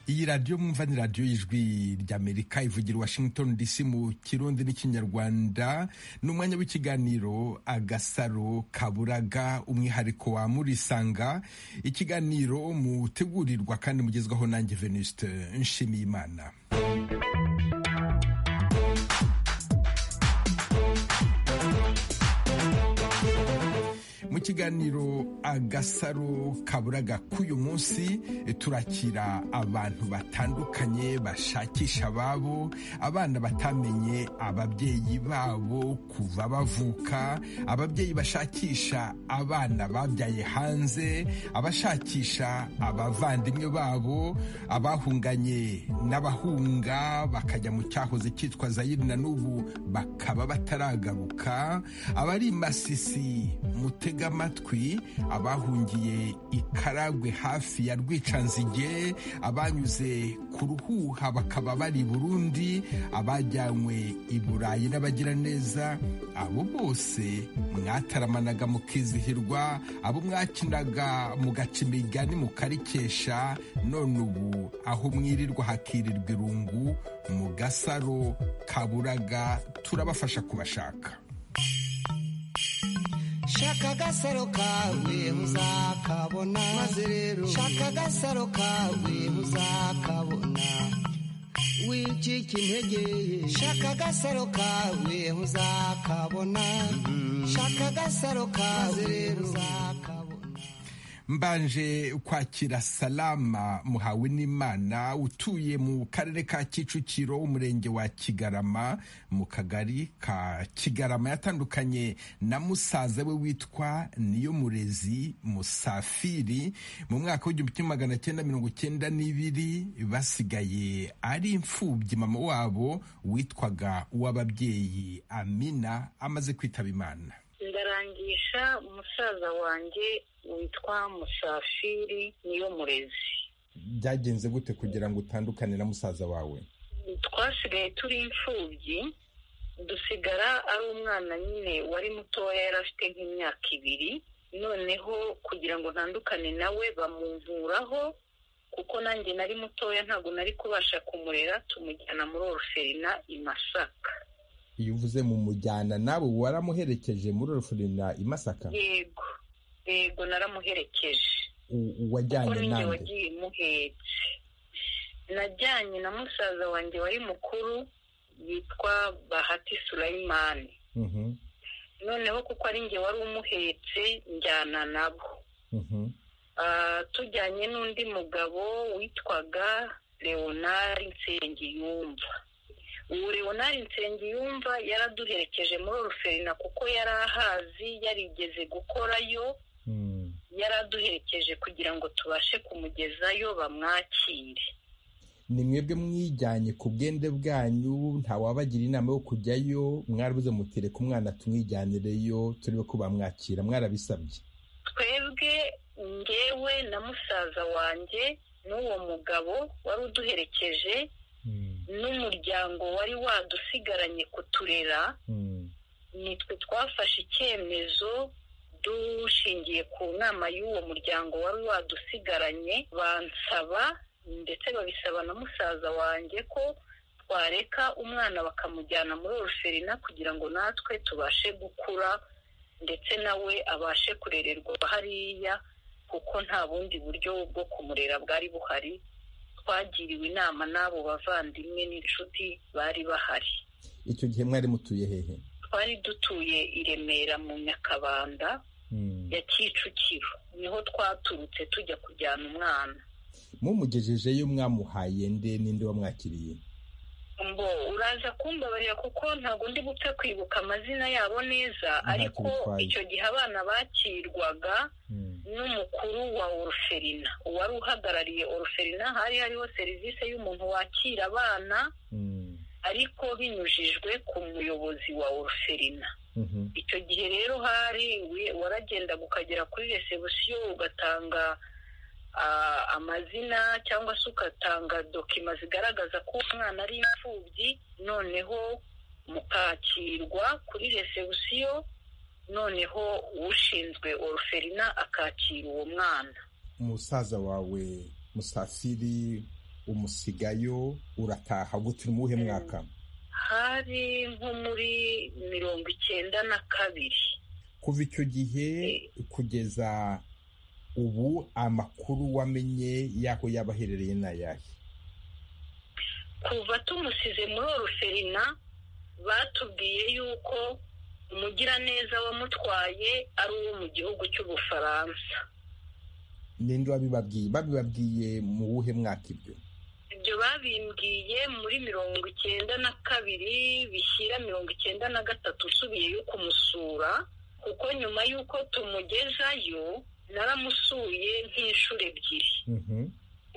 iyi radiyo mwumva ni radiyo y'ijwi ry'amerika ivugira washington dc mu kirundi n'ikinyarwanda ni umwanya w'ikiganiro agasaro kaburaga umwihariko wa murisanga ikiganiro mutegurirwa kandi mugezwaho nanjye venuste nshimiyimana mu kiganiro agasaro kaburaga k'uyu munsi turakira abantu batandukanye bashakisha ababo abana batamenye ababyeyi babo kuva bavuka ababyeyi bashakisha abana babyaye hanze abashakisha abavandimwe babo abahunganye n'abahunga bakajya mu cyahoze cyitwa zayiri na n'ubu bakaba bataragaruka abari masisi mutega amatwi abahungiye ikaragwe hafi ya rwicanzige abanyuze ku ruhuha bakaba bari burundi abajyanywe i burayi n'abagiraneza abo bose mwataramanaga mukizihirwa abo mwakinaga mugaca imigani mukarikesha none ubu aho mwirirwa hakirirwa irungu mu gasaro kaburaga turabafasha kubashaka shaka agasaro kawe uzakabona maze rero shaka agasaro kawe uzakabona wicika intege shaka agasaro kawe uzakabona shaka agasaro kawe rero uzakabona mbanje kwakira salama muhawe n'imana utuye mu karere ka kicukiro umurenge wa kigarama mu kagari ka kigarama yatandukanye na musaza we witwa niyo murezi musafiri mu mwaka w'igihumbi kimwe magana cyenda mirongo cyenda n'ibiri basigaye ari imfubyi mama wabo witwaga uw'ababyeyi amina amaze kwitaba imana ndarangisha umusaza wanjye witwa musafiri niyo murezi byagenze gute kugira ngo utandukane na musaza wawe twasigaye turi imfubyi dusigara ari umwana nyine wari mutoya yari afite nk'imyaka ibiri noneho kugira ngo ntandukane nawe bamuvuraho kuko nanjye nari mutoya ntabwo nari kubasha kumurera tumujyana muri oruferina i masaka iyo uvuze mu mujyana nawe waramuherekeje muri oruferina i masaka yego yego naramuherekeje wajyanye ninjye nawe wagiye muhetse najyanye na musaza wanjye wari mukuru yitwa bahati surayimani noneho kuko ari njye wari umuhetse njyana nabo Ah, tujyanye n'undi mugabo witwaga leonard nsengiyumva ubu leonard nsengiyumva yaraduherekeje muri oruferina kuko yari ahazi yarigeze gukorayo yari aduherekeje kugira ngo tubashe kumugezayo bamwakire ni mwebwe mwijyanye ku bwende bwanyu ntawabagira inama yo kujyayo mwarabuze muti reka umwana tumwijyanireyo turebe ko bamwakira mwarabisabye twebwe ngewe na musaza wanjye n'uwo mugabo wari uduherekeje n'umuryango wari wadusigaranye kuturera nitwe twafashe icyemezo dushingiye ku nama y'uwo muryango wari wadusigaranye bansaba ndetse babisaba na musaza wanjye ko twareka umwana bakamujyana muri oruferina kugira ngo natwe tubashe gukura ndetse nawe abashe kurererwa hariya kuko nta bundi buryo bwo kumurera bwari buhari twagiriwe inama n'abo bavandimwe n'inshuti bari bahari icyo gihe mwari mutuye hehe twari dutuye i remera mu nyakabanda ya kicukiro niho twaturutse tujya kujyana umwana mumugejejeyo mwamuhaye nde ninde wamwakiriye ngo uraza kumbabarira kuko ntabwo ndi gupfa kwibuka amazina yabo neza Ntacyo ariko bitwaye. icyo gihe abana bakirwaga n'umukuru wa oruferina uwari uhagarariye oruferina hari hariho serivisi y'umuntu wakira abana ariko binyujijwe ku muyobozi wa oruferina Mhm. icyo gihe rero hari we- waragendaga ukagera kuri resebusiyo ugatanga ah, amazina cyangwa se ugatanga dokima zigaragaza ko umwana ari imfubyi noneho mukakirwa kuri resebusiyo noneho ushinzwe oruferina akakira uwo mwana umusaza wawe musafiri umusigayo urataha gutira umuhe mwaka hari nko muri mirongo icyenda na kabiri kuva icyo gihe kugeza ubu amakuru wamenye y'aho yaba aherereye ni ayahe kuva tumusize muri oruferina batubwiye yuko umugiraneza wamutwaye ari uwo mu gihugu cy'ubufaransa ninde wabibabwiye babibabwiye mu wuhe mwaka ibyo ibyo babimbwiye muri mirongo icyenda na kabiri bishyira mirongo icyenda na gatatu usubiyeyo kumusura kuko nyuma y'uko tumugezayo naramusuye nk'inshuro ebyiri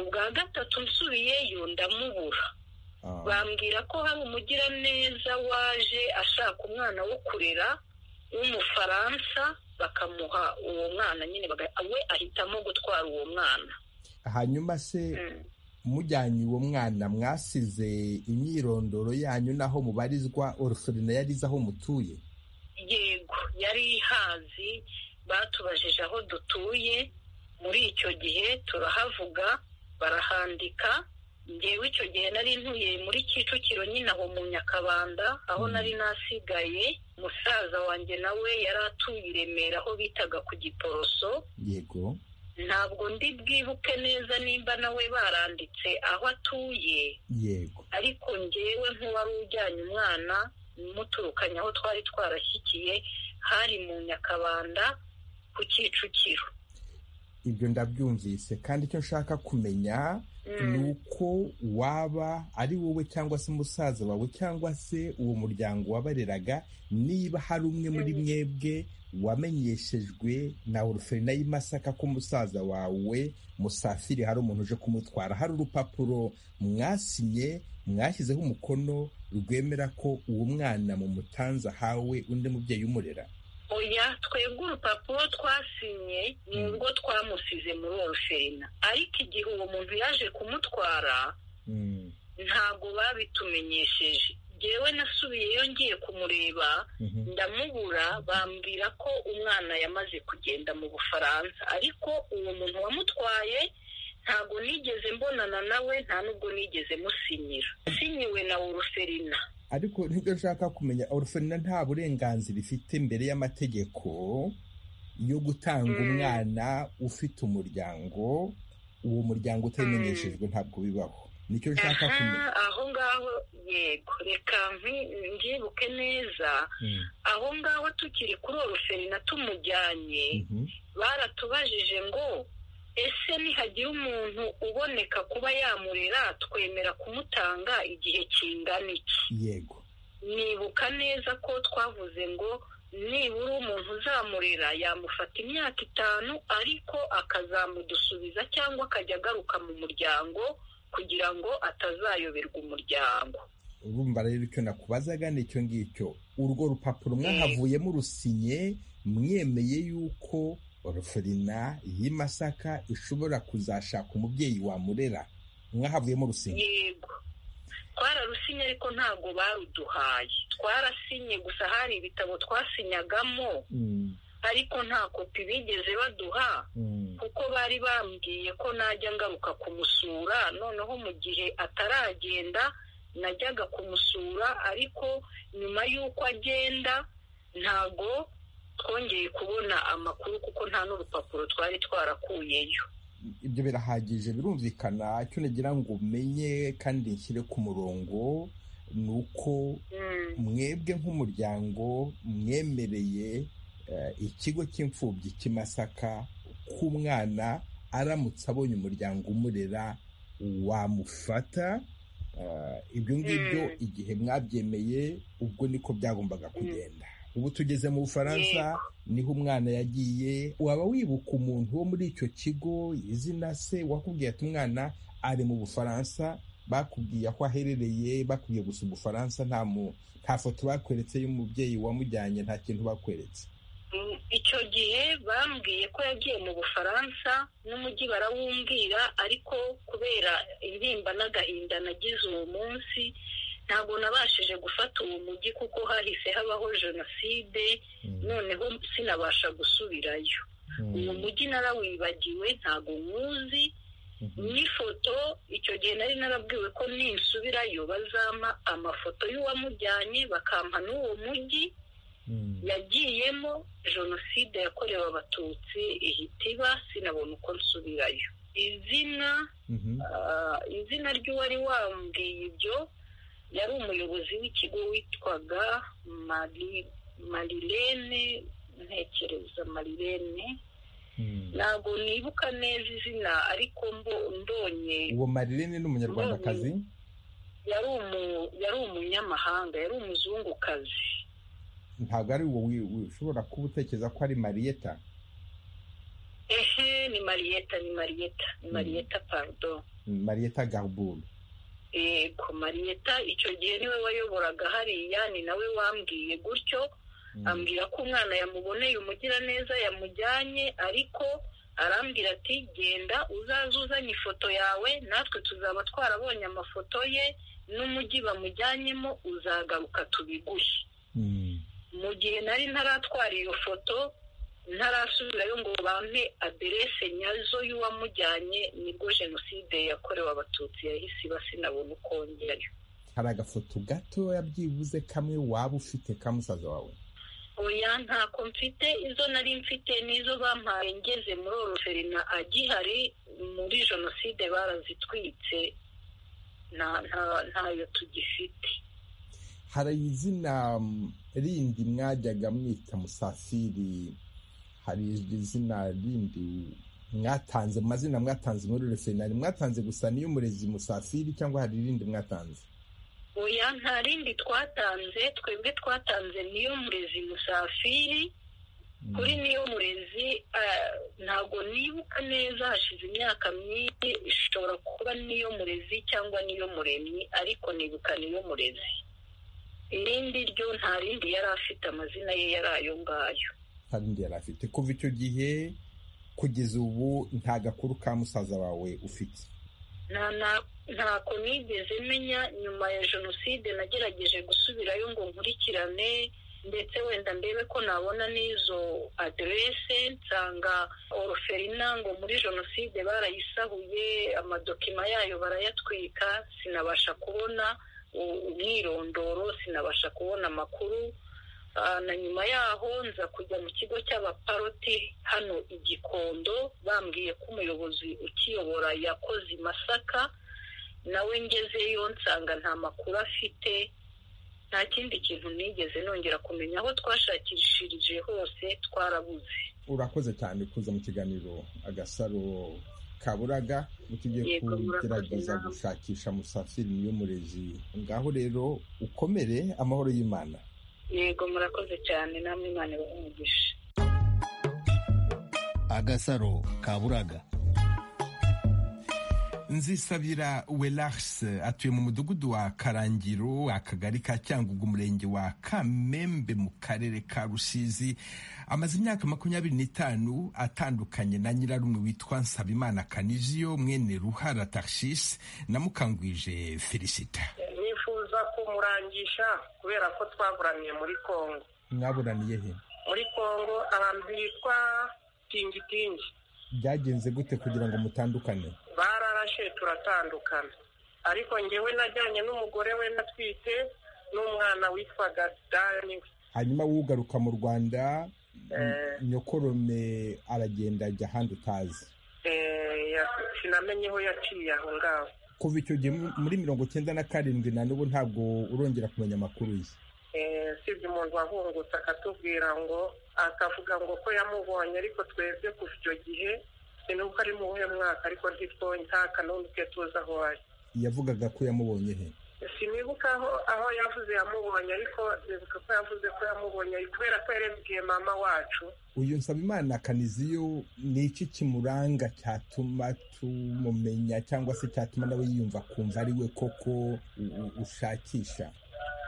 ubwa gatatu nsubiyeyo ndamubura bambwira ko hari umugiraneza waje ashaka umwana wo kurera w'umufaransa bakamuha uwo mwana nyine we ahitamo gutwara uwo mwana hanyuma se mujyanye uwo mwana mwasize imyirondoro yanyu n'aho mubarizwa oruferina yari izi aho mutuye yego yari ihazi batubajije aho dutuye muri icyo gihe turahavuga barahandika ngewe icyo gihe nari ntuye muri kicukiro nyine aho mu nyakabanda aho nari nasigaye musaza wanjye nawe yari atuye i remera aho bitaga ku giporoso yego ntabwo ndi bwibuke neza nimba nawe baranditse aho atuye yego ariko ngewe nk'uwari ujyanye umwana muturukanye aho twari twarashyikiye hari mu nyakabanda ku kicukiro ibyo ndabyumvise kandi icyo nshaka kumenya ni uko waba ari wowe cyangwa se musaza wawe cyangwa se uwo muryango wabareraga niba hari umwe muri mwebwe wamenyeshejwe na oruferina y'Imasaka ko musaza wawe musafiri hari umuntu uje kumutwara hari urupapuro mwasinye mwashyizeho umukono rwemera ko uwo mwana mu mutanza ahawe undi mubyeyi umurera oya twebwe urupapuro twasinye ni urwo twamusize muri oruferina ariko igihe uwo muntu yaje kumutwara ntabwo babitumenyesheje ngewe nasubiyeyo ngiye kumureba ndamubura bambwira ko umwana yamaze kugenda mu bufaransa ariko uwo muntu wamutwaye ntabwo nigeze mbonana nawe nta n'ubwo nigeze musinyira sinyiwe na oruferina ariko nibyo nshaka kumenya oruferina nta burenganzira ifite mbere y'amategeko yo gutanga umwana ufite umuryango uwo muryango utamenyeshejwe ntabwo bibaho nicyo nshaka kumenya aho ngaho yego reka mbyibuke neza aho ngaho tukiri kuri oruferina tumujyanye baratubajije ngo ese nihagira umuntu uboneka kuba yamurera twemera kumutanga igihe kingana iki yego nibuka neza ko twavuze ngo nibura umuntu uzamurera yamufata imyaka itanu ariko akazamudusubiza cyangwa akajya agaruka mu muryango kugira ngo atazayoberwa umuryango urumva rero icyo nakubazaga ni icyo ngicyo urwo rupapuro mwahavuyemo rusinye mwemeye y'uko oruferina y'Imasaka ishobora kuzashaka umubyeyi wamurera mwahavuyemo rusinya yego twararusinye ariko ntabwo baruduhaye twarasinye gusa hari ibitabo twasinyagamo ariko nta kopi bigeze baduha kuko bari bambwiye ko najya ngaruka kumusura noneho mu gihe ataragenda najyaga kumusura ariko nyuma y'uko agenda ntabwo twongeye kubona amakuru kuko nta n'urupapuro twari twarakuyeyo ibyo birahagije birumvikana icyo nagira ngo umenye kandi nshyire ku murongo ni uko mwebwe nk'umuryango mwemereye ikigo cy'imfubyi cy'imasaka k'umwana aramutse abonye umuryango umurera wamufata ibyo ngibyo igihe mwabyemeye ubwo niko byagombaga kugenda ubu tugeze mu bufaransa niho umwana yagiye waba wibuka umuntu wo muri icyo kigo izina se wakubwiye ati umwana ari mu bufaransa bakubwiye aho aherereye bakubwiye gusa ubufaransa nta nta foto bakweretse y'umubyeyi wamujyanye nta kintu bakweretse icyo gihe bambwiye ko yagiye mu bufaransa n'umujyi barawumbwira ariko kubera intimba n'agahinda nagize uwo munsi ntabwo nabashije gufata uwo mujyi kuko hahise habaho jenoside noneho sinabasha gusubirayo uwo mujyi narawibagiwe ntabwo nywuzi n'ifoto icyo gihe nari narabwiwe ko ninsubirayo bazampa amafoto y'uwamujyanye bakampa n'uwo mujyi yagiyemo jenoside yakorewe abatutsi ihita iba sinabona uko nsubirayo izina izina ry'uwari wambwiye ibyo yari umuyobozi w'ikigo witwaga marilene ntekereza marilene ntabwo nibuka neza izina ariko ndonye uwo marilene ni umunyarwandakazi yari umunyamahanga yari umuzungukazi ntabwo ari uwo ushobora kuba utekereza ko ari mariyeta ehe ni mariyeta ni mariyeta ni mariyeta parudo mariyeta garuburu yego mariyeta icyo gihe niwe wayoboraga hariya ni nawe wambwiye gutyo ambwira ko umwana yamuboneye umugiraneza yamujyanye ariko arambwira ati genda uzaze uzanye ifoto yawe natwe tuzaba twarabonye amafoto ye n'umujyi bamujyanyemo uzagaruka tubiguhe mu gihe nari ntaratwara iyo foto ntarasubirayo ngo bampe aderese nyazo y'uwamujyanye nibwo jenoside yakorewe abatutsi yahise iba sinabona uko wongerayo hari agafoto gatoya byibuze kamwe waba ufite ka musaza wawe oya ntako mfite izo nari mfite n'izo bampaye ngeze muri oroferina agihari muri jenoside barazitwitse ntayo tugifite hari izina rindi mwajyaga mwita musafiri hari izina rindi mwatanze mu mazina mwatanze muri refinari mwatanze gusa niyo umurezi musafiri cyangwa hari irindi mwatanze oya nta rindi twatanze twebwe twatanze niyo murezi musafiri kuri niyo murezi ntabwo nibuka neza hashize imyaka myinshi ishobora kuba niyo murezi cyangwa niyo muremyi ariko nibuka niyo murezi irindi ryo nta rindi yari afite amazina ye yari ayo ngayo nta rindi yari afite kuva icyo gihe kugeza ubu nta gakuru ka musaza wawe ufite ntako nigeze menya nyuma ya jenoside nagerageje gusubirayo ngo nkurikirane ndetse wenda ndebe ko nabona n'izo aderese nsanga oroferina ngo muri jenoside barayisahuye amadokima yayo barayatwika sinabasha kubona umwirondoro sinabasha kubona amakuru na nyuma yaho nza kujya mu kigo cy'abaparoti hano i gikondo bambwiye ko umuyobozi ukiyobora yakoze i masaka nawe ngezeyo nsanga nta makuru afite nta kindi kintu nigeze nongera kumenya aho twashakishirije hose twarabuze urakoze cyane kuza mu kiganiro agasaro kaburaga tugiye kugerageza gushakisha musafiri niyo murezi ngaho rero ukomere amahoro y'imana yego murakoze cyane namwe imana ibahumvishe agasaro kaburaga nzisabira welax atuye mu mudugudu wa karangiro akagari ka cyangugu umurenge wa kamembe mu karere ka rusizi amaze imyaka makumyabiri n'itanu atandukanye na nyirarume witwa nsabimana kaniziyo mwene ruhara tarshis na mukangwije felicita nifuza kumurangisha kubera ko twaburaniye muri kongo mwaburaniye he muri kongo ahantu hitwa tingitingi byagenze gute kugira ngo mutandukane bararashe turatandukana ariko ngewe najyanye n'umugore we natwite n'umwana witwaga dani hanyuma wugaruka mu rwanda nyokorome aragenda ajya ahandi utazi sinamenye aho yaciye aho ngaho kuva icyo gihe muri mirongo cyenda na karindwi na n'ubu ntabwo urongera kumenya amakuru ye usibye umuntu wahungutse akatubwira ngo akavuga ngo ko yamubonye ariko twebwe kuva icyo gihe sinuko ari mu buhe mwaka ariko ntitwonye nta kanundi twe tuzi aho ari yavugaga ko yamubonye he sinibuka aho aho yavuze yamubonye ariko nibuka ko yavuze ko yamubonye kubera ko yarebye mama wacu uyu nsabimana kaniziyo ni iki kimuranga cyatuma tumumenya cyangwa se cyatuma nawe yiyumva akumva ari we koko ushakisha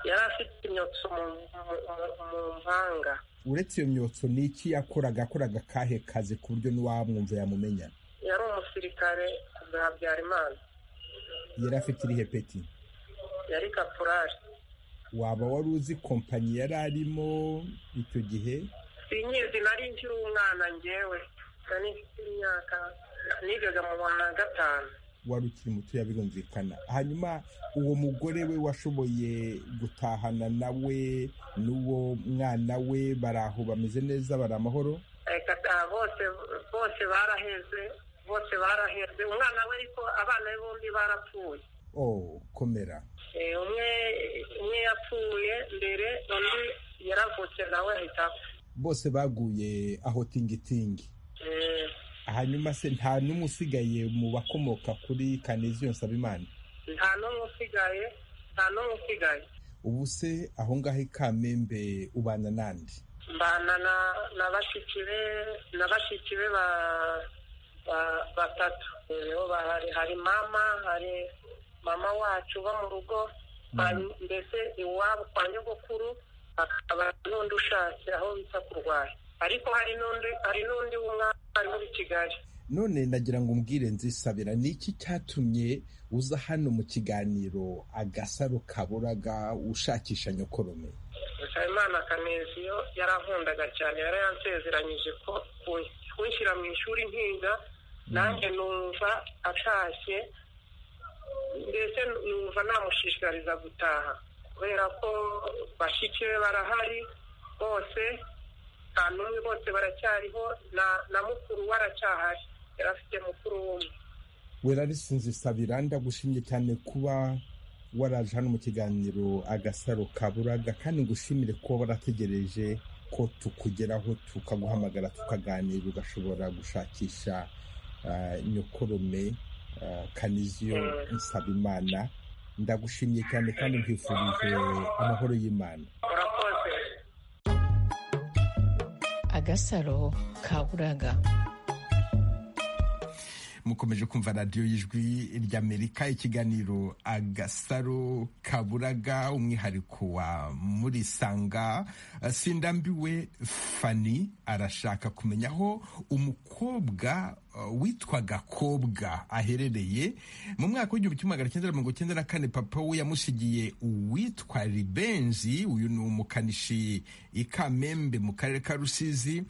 yari afite imyotso mu mpanga uretse iyo myotso ni iki yakoraga yakoraga akahe kazi ku buryo n'uwamwumva yamumenya yari umusirikare bwa habyarimana yari afite irihe peti yari kapurari waba wari uzi kompanyi yari arimo icyo gihe sinyizi nari nkiri umwana ngewe nari mfite imyaka nigaga mu wa gatanu wari ukiri mutoya birumvikana hanyuma uwo mugore we washoboye gutahana nawe n'uwo mwana we bari aho bameze neza bari amahoro reka da, bose bose baraheze bose baraheze umwana we ariko abana be bombi barapfuye oh komera Eh, umwe umwe yapfuye mbere undi yaravutse nawe ahita apfa bose baguye aho tingitingi Eh, hanyuma se nta n'umwe usigaye mu bakomoka kuri kaneziyo nsabimana nta n'umwe usigaye nta n'umwe usigaye ubu se aho ngaho i kamembe ubana n'andi mbana na na bashiki be na bashiki be ba ba- batatu rero bahari hari mama hari mama wacu uba mu rugo hari- mbese iwabo kwa nyogokuru hakaba n'undi ushatse aho bita kurwara ariko hari n'undi hari n'undi w'umwana ari muri kigali none nagira ngo umbwire nzisabira ni iki cyatumye uza hano mu kiganiro agasaro kaburaga ushakisha nyokorome Nsabimana Kaneziyo yarankundaga cyane yarayansezeranyije ko kun- kunshyira mu ishuri nkiga nanjye numva atashye mbese numva namushishikariza gutaha kubera ko bashiki be barahari bose nta n'umwe bose baracyariho na na mukuru we aracyahari yari afite mukuru w'umwe werarisi nzisabira ndagushimye cyane kuba waraje hano mu kiganiro agasaro kaburaga kandi ngushimire kuba warategereje ko tukugeraho tukaguhamagara tukaganira ugashobora gushakisha ah, nyokorome ah, kaniziyo nsabimana ndagushimye cyane kandi nkwifurije amahoro y'imana urakoze agasaro ka buraga mukomeje kumva radiyo y'ijwi ry'amerika ikiganiro agasaro kaburaga umwihariko wa muri sanga sindambiwe fani arashaka kumenya aho umukobwa uh, witwaga kobwa aherereye mu mwaka w'igihumbi kimwe magana cyenda mirongo cyenda na kane papa we yamushigiye uwitwa ribenzi uyu ni umukanishi i kamembe mu karere ka rusizi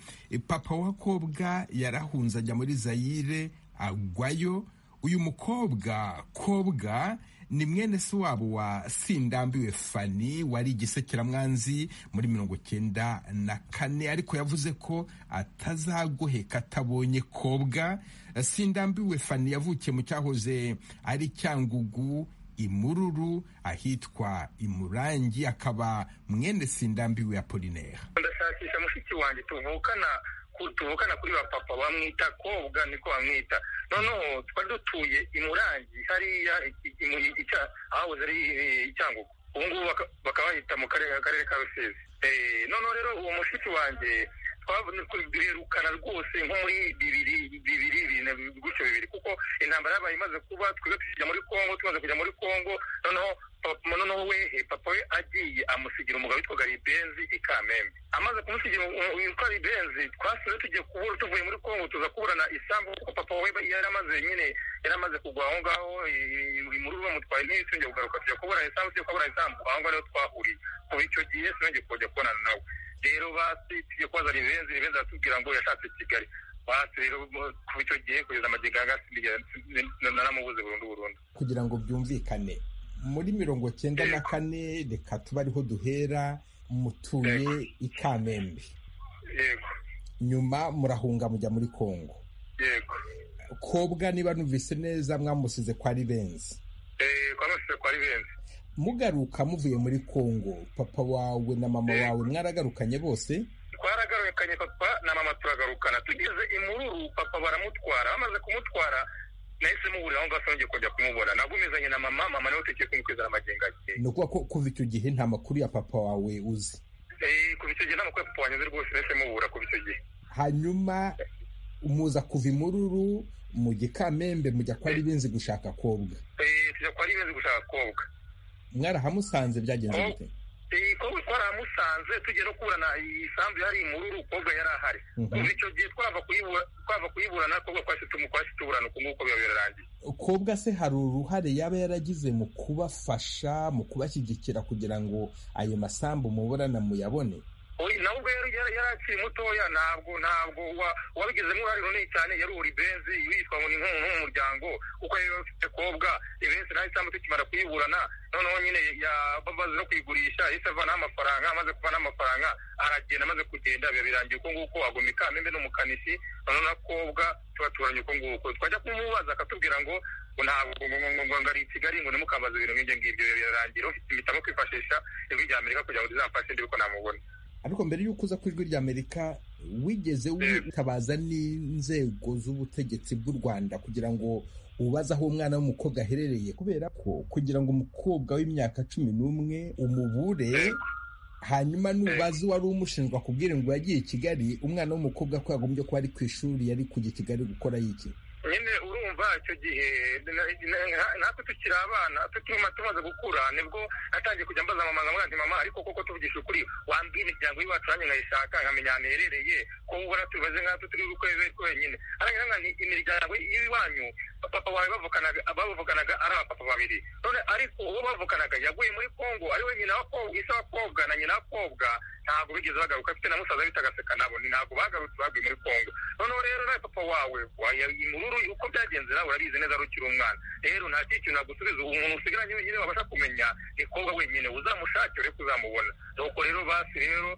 papa wa kobwa yarahunze ajya muri zayire agwayo uyu mukobwa kobwa ni mwene se wabo wa sindambiwe fani wari igisekeramwanzi muri mirongo cyenda na kane ariko yavuze ko atazagoheka atabonye kobwa sindambiwe fani yavukiye mu cyahoze ari cyangugu imururu ahitwa imurangi akaba mwene sindambiwe apolinera ndashakisha mushiki wanjye tuvukana ku- tuvukana kuri ba papa bamwita kobwa niko bamwita noneho twari dutuye imurangi hariya i- i- mu- ica- ahahoze ari eh, icyangugu ubu ngubu baka- bakaba bahita mu karere akarere ka rusizi Eh, noneho rero uwo mushiki wanjye duherukana rwose nko muri bibiri bibiri bine gutyo bibiri kuko intambara yabaye imaze kuba twebwe tukijya muri kongo tumaze kujya muri kongo noneho papa noneho wehe papa we agiye amusigira umugabo witwaga ribenzi i kamembe amaze kumusigira umu- witwa ribenzi twasubiye tugiye kubura tuvuye muri kongo tuza kuburana isambu kuko papa we yari amaze nyine yari amaze kugwa aho ngaho imururu bamutwaye ntiyisongeye kugaruka tujya kuburana isambu tujya kuburana isambu aho ngaho niho twahuriye kuva icyo gihe sinongeye kujya kubonana nawe rero basi tujye kubaza ribenzi ribenzi aratubwira ngo yashatse kigali basi rero mu- kuva icyo gihe kugeza amagingo agasinzigera naramubuze burundu burundu kugira ngo byumvikane muri mirongo cyenda na kane reka tube ariho duhera mutuye i kamembe yego nyuma murahunga mujya muri kongo yego kobwa niba numvise neza mwamusize kwa ribenzi Eh, kwa mashusho kwa ribenzi mugaruka muvuye muri kongo papa wawe na mama Eh. wawe mwaragarukanye bose twaragarukanye papa na mama turagarukana tugeze imururu papa baramutwara bamaze kumutwara nahise muburira aho ngaho sinongeye kongera kumubona nagumizanye na mama mama niwe utekeye kumukwizana amagenga ye ni ukuvuga ko kuva icyo gihe nta makuru ya papa wawe uzi Eh, kuva icyo gihe nta makuru ya papa wanyuze rwose nahise mubura kuva icyo gihe hanyuma muza kuva imururu mujya i kamembe mujya kwa ribenzi gushaka kobwa Eh, tujya kwa ribenzi gushaka kobwa mwarahamusanze byagenze Oh. bite Eh, kobwa twaramusanze tugiye no kuburana isambu yari imururu kobwa yari ahari Mhm. kuva icyo gihe twava kuyibura twava kuyiburana kobwa twahise tumu- twahise tuburana uku nguku biba birarangiye kobwa se hari uruhare yaba yaragize mu kubafasha mu kubashyigikira kugira ngo ayo masambu muburana muyabone nawe ubwo yari akiri mutoya ntabwo ntabwo wabigizemo uruhare runini cyane yari uri benzi witwa ngo ni nk'umuryango kuko yari afite kobwa ibenzi nawe cyangwa tukimara kuyiburana noneho nyine bazi no kuyigurisha yahise avanaho amafaranga amaze kuvanaho amafaranga aragenda amaze kugenda biba birangiye uko nguko agoma ikamembe n'umukanishi noneho na kobwa tubaturanye uko nguko twajya kumubaza akatubwira ngo ngo ntabwo ngo ngo ari i kigali ngo nimukambaze ibintu nk'ibyo ngibyo birarangira ufite imitamo kwifashisha ijwi rya amerika kugira ngo rizamfashe ndi ko namubona ariko mbere y'uko uza ku ijwi rya amerika wigeze witabaza n'inzego z'ubutegetsi bw'u rwanda kugira ngo ubaze aho umwana w'umukobwa aherereye kubera ko kugira ngo umukobwa w'imyaka cumi n'umwe umubure hanyuma nubaze wari umushinjwa kubwira ngo yagiye i kigali umwana w'umukobwa ko yagombye kuba ari ku ishuri yari kujya i kigali gukora yiki nyine urumva icyo gihe natwe tukiri abana tutuma tumaze gukura nibwo natangiye kujya mbaza mama nkamwira nti mama ariko koko tuvugisha ukuri wambwira imiryango y'iwacu nanjye nkayishaka nkamenya ahantu iherereye ko ubona tumeze nkatwe turi gukorera twenyine arangira nka ni imiryango y'iwanyu papa wawe bavukanaga bavukanaga ari abapapa babiri none ariko uwo bavukanaga yaguye muri kongo ari we nyina isa wakobwa na nyina wakobwa ntabwo bigeze bagaruka afite na musaza bita agaseka nabo ntabwo bagarutse baguye muri kongo noneho rero nawe papa wawe imururu uko byagenze nawe urabizi neza rukiri umwana rero nta kindi kintu nagusubiza ubu umuntu usigaranye wenyine wabasha kumenya ni kobwa wenyine uzamushake uri kuzamubona nuko rero basi rero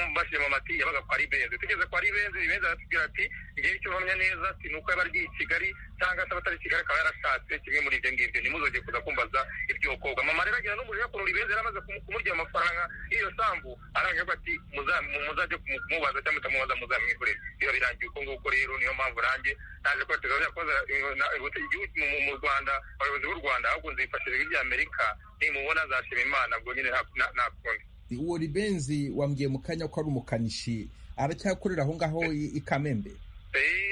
mubashije mamati yabaga kwa ribenzi tugeze kwa ribenzi ribenzi aratubwira ati igihe icyo uhamya neza si ni uko yaba agiye i kigali cyangwa se abatari i kigali akaba yarashatse kimwe muri ibyo ngibyo ntimuzongere kuza kumbaza iryo kobwa mama rero agira n'umuriro ukuntu ribenzi yari amaze kumurya amafaranga y'iyo sambu arangira ati muzajye kumubaza cyangwa mutamubaza muzamwikorere biba birangiye uko nguko rero niyo mpamvu nanjye naje ko tuzakoza mu rwanda abayobozi b'u rwanda ahubwo nzifashishije ijwi rya amerika nimubona azashima imana ubwo nyine nta kundi uwo ribenzi wambwiye mu kanya ko ari umukanishi aracyakorera aho ngaho i kamembe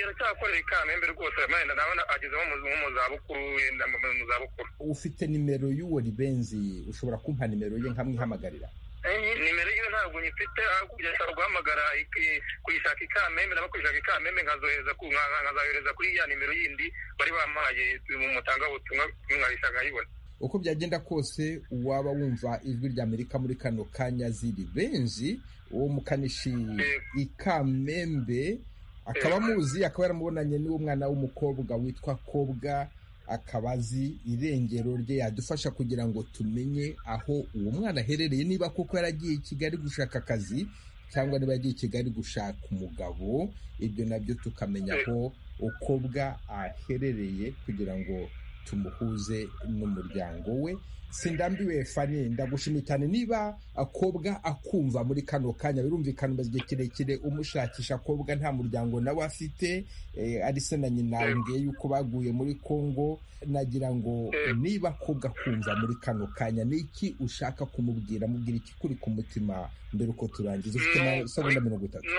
aracyakorera i kamembe rwose wenda nabona agezemo mu zabukuru yenda mu zabukuru ufite nimero y'uwo ribenzi ushobora kumpa nimero ye nkamwihamagarira nimero yiwe ntabwo nyifite ahubwo ushobora guhamagara kuyishaka ikamembe naba kuyishaka ikamembe nkazohereza kuri ya nimero yindi bari bampaye mu mutangabutumwa mwayishaka nkayibona uko byagenda kose waba wumva ijwi rya amerika muri kano kanya ziri benzi uwo mukanishi ikamembe akaba amuzi akaba yaramubonanye n'uwo mwana w'umukobwa witwa kobwa akaba azi irengero rye yadufasha kugira ngo tumenye aho uwo mwana aherereye niba koko yaragiye i kigali gushaka akazi cyangwa niba yagiye i kigali gushaka umugabo ibyo nabyo tukamenya aho ukobwa aherereye kugira ngo tumuhuze n'umuryango we sindambiwe fani ndagushimiye cyane niba akobwa akumva muri kano kanya birumvikana umaze igihe kirekire umushakisha akobwa nta muryango nawe afite ari se na nyina mbwiye yuko baguye muri congo nagira ngo niba akobwa akumva muri kano kanya ni iki ushaka kumubwira mubwira iki kuri ku mutima mbere uko turangiza ufite na segonda mirongo itatu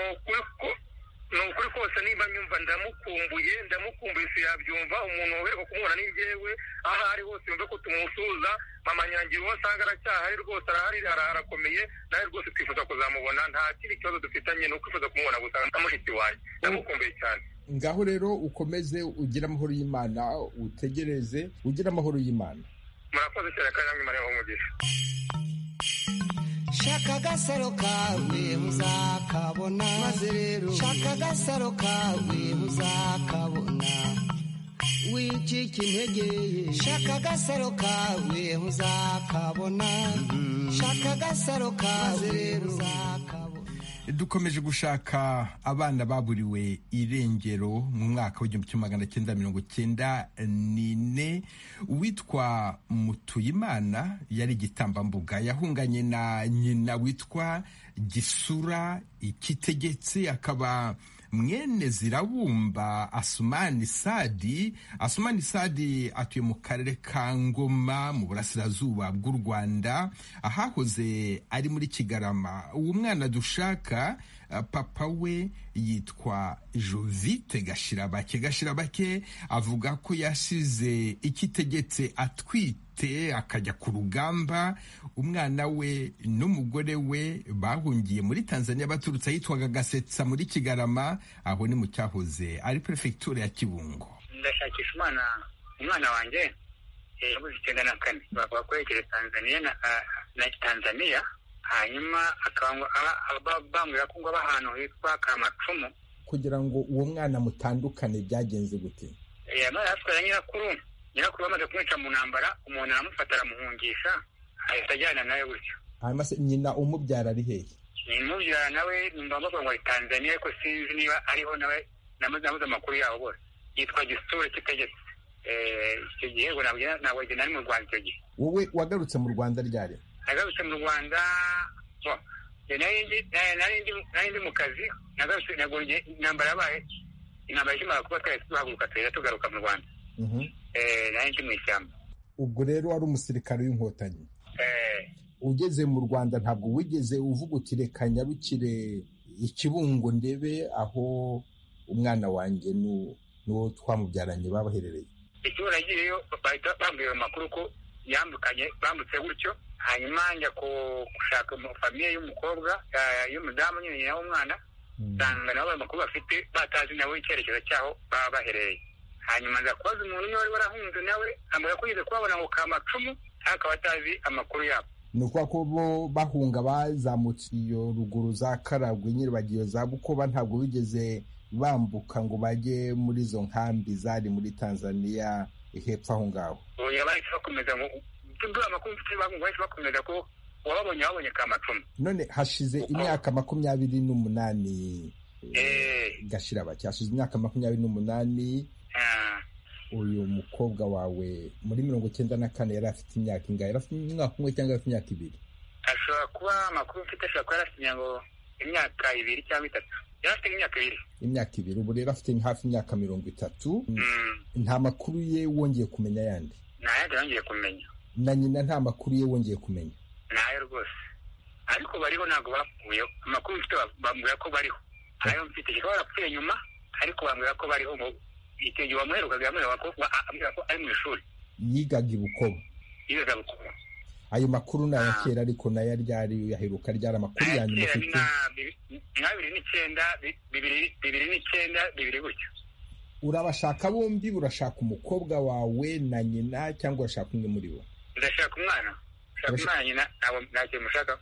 ni ukuri kose niba nyumva ndamukumbuye ndamukumbuye si yabyumva umuntu weho kumubona ni njyewe aho ari hose yumve ko tumusuhuza mama nyangira uwo asanga aracyahari rwose arahari arakomeye nawe rwose twifuza kuzamubona nta kindi kibazo dufitanye ni ukwifuza kumubona gusa nka mushiki wanjye ndamukumbuye cyane ngaho rero ukomeze ugire amahoro y'imana utegereze ugire amahoro y'imana murakoze cyane kandi namwe mureba umugisha shaka agasaro kawe uzakabona maze rero shaka agasaro kawe uzakabona wicika intege shaka agasaro kawe uzakabona shaka agasaro kawe rero uzakabona dukomeje gushaka abana baburiwe irengero mu mwaka w'igihumbi kimwe magana cyenda mirongo cyenda n'ine uwitwa mutuyimana yari igitambambuga yahunganye na nyina witwa gisura ikitegetse akaba mwene zirabumba asumani sadi asumani sadi atuye mu karere ka ngoma mu burasirazuba bw'u rwanda ahahoze ari muri kigarama uwo mwana dushaka papa we yitwa jovite gashirabake gashirabake avuga ko yasize ikitegetse atwite akajya ku rugamba umwana we n'umugore we bahungiye muri tanzania baturutse ahitwaga gasetsa muri kigarama aho ni mu cyahoze ari perefegitura ya kibungo ndashakisha umwana umwana wanjye yabuze icyenda na kane bakoresheje tanzania na tanzania hanyuma bambwira ko ngo aba ahantu hitwa kamacumu kugira ngo uwo mwana mutandukane byagenze gute yamaze atwara nyirakuru nyirakuru bamaze kumwica mu ntambara umuntu aramufata aramuhungisha ahita ajyana nawe gutyo hanyuma se nyina umubyara ari hehe nimubyara nawe numva bavuga ngo ari tanzania ariko sinzi niba ariho nawe namaze nabuze amakuru yabo bose yitwa gisure kitegetse icyo gihe ngo ntabwo nari mu rwanda icyo gihe wowe wagarutse mu rwanda ryari nagarutse mu rwanda nari ndi mu kazi nagarutse nagonye intambara yabaye intambara ishimara kuba twari tuhaguruka tuhita tugaruka mu rwanda nari ndi mu ishyamba ubwo rero wari umusirikare w'inkotanyi ugeze mu rwanda ntabwo wigeze uvuga uti reka nyarukire ikibungo ndebe aho umwana wanjye n'uwo twamubyaranye babaherereye ikibuno yagiyeyo bahita bambwira amakuru ko yambukanye bambutse gutyo hanyuma njya gushaka famiye y'umukobwa y'umudamu nyine nyina w'umwana usanga nabo amakuru bafite batazi nawe icyerekezo cyaho baba baherereye hanyuma nza kubaza umuntu niba wari warahunze nawe ambwira ko yigeze kubabona ngo kamacumu akaba atazi amakuru yabo ni ukuvuga ko bo bahunga bazamutse iyo ruguru za karagwe nyirabagiyo za bukoba ntabwo bigeze bambuka ngo bajye muri izo nkambi zari muri tanzania hepfo aho ngaho bahise bakomeza amakuru bahise bakomeza ko uwababonye wabonye kamacumu none hashize imyaka makumyabiri n'umunani gashira bake hashize imyaka makumyabiri n'umunani uyu mukobwa wawe muri mirongo icyenda na kane yari afite imyaka ingahe yari afite umwaka umwe cyangwa afite imyaka ibiri ashobora kuba amakuru mfite ashobora kuba yarasinye ngo imyaka ibiri cyangwa itatu yari afite imyaka ibiri imyaka ibiri ubu rero afite hafi imyaka mirongo itatu nta makuru ye wongeye kumenya yandi nta yandi yongeye kumenya na nyina nta makuru ye wongeye kumenya ntayo rwose ariko bariho ntabwo bapfuyeho amakuru mfite bambwira ko bariho ayo mfite ishobora barapfuye nyuma ariko bambwira ko bariho icyo gihe wamuherukaga yamubwira ko ari mu ishuri yigaga i bukoba yigaga bukoba ayo makuru ni aya kera ariko nayo ryari yaheruka ryari amakuru ya nyuma ufite nka bibiri n'icyenda bibiri n'icyenda bibiri gutyo urabashaka bombi urashaka umukobwa wawe na nyina cyangwa urashaka umwe muri bo ndashaka umwana urashaka umwana nyina ntabwo mushaka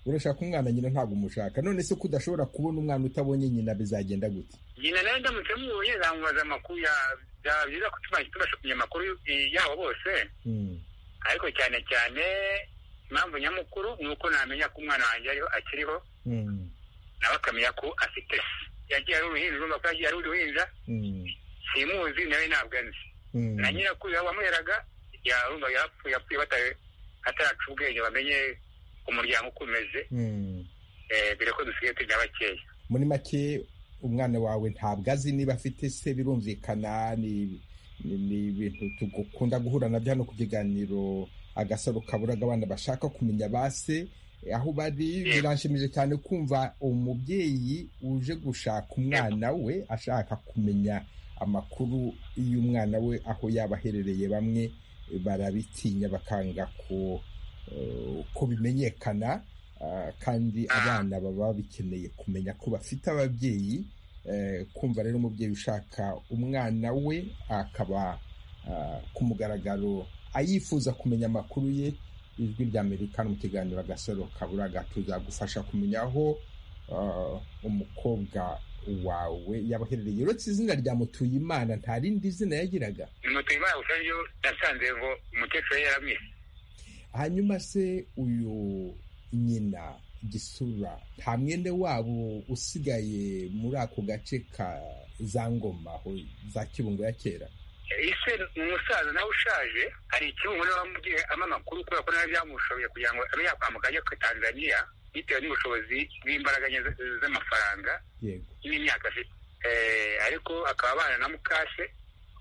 urashaka umwana nyina ntabwo umushaka none se ko udashobora kubona umwana utabonye nyina bizagenda gute nyina nawe ndamutse mubonye zamubaza amakuru byaba byiza ko tubasha kumenya amakuru yabo bose ariko cyane cyane impamvu nyamukuru ni uko namenya ko umwana wanjye ariho akiriho nawe akamenya ko afite yagiye ari uruhinja urumva ko yagiye ari uruhinja simuzi nawe ntabwo anzi na nyirakuru wamuheraga yarumva yapfuye yapfuye ataraca ubwenge bamenye umuryango uko umeze dore ko dusigaye tujya bakeya muri make umwana wawe ntabwo azi niba afite se birumvikana ni ibintu tugukunda guhura nabyo hano ku kiganiro agasaro kaburaga abana bashaka kumenya ba se aho bari biranshimije cyane kumva umubyeyi uje gushaka umwana we ashaka kumenya amakuru y'umwana we aho yaba aherereye bamwe barabitinya bakanga ko ko bimenyekana kandi abana baba bikeneye kumenya ko bafite ababyeyi kumva rero umubyeyi ushaka umwana we akaba ku mugaragaro ayifuza kumenya amakuru ye ijwi rya amerika mu kiganiro agasaro kaburaga tuzagufasha kumenya aho umukobwa wawe yabaherereye uretse izina rya mutuyimana nta rindi zina yagiraga mutuyimana gusa ryo yasanze ngo umukecuru yari yaramwise hanyuma se uyu nyina gisura nta mwene wabo usigaye muri ako gace ka za ngoma aho za kibungo ya kera ise ni umusaza nawe ushaje hari ikibungo nawe wamubwiye ama amakuru kubera ko nawe byamushoboye kugira ngo abe yakwambuka ajya ku tanzania bitewe n'ubushobozi bw'imbaraga nke z'amafaranga n'imyaka afite ariko akaba abana na mukase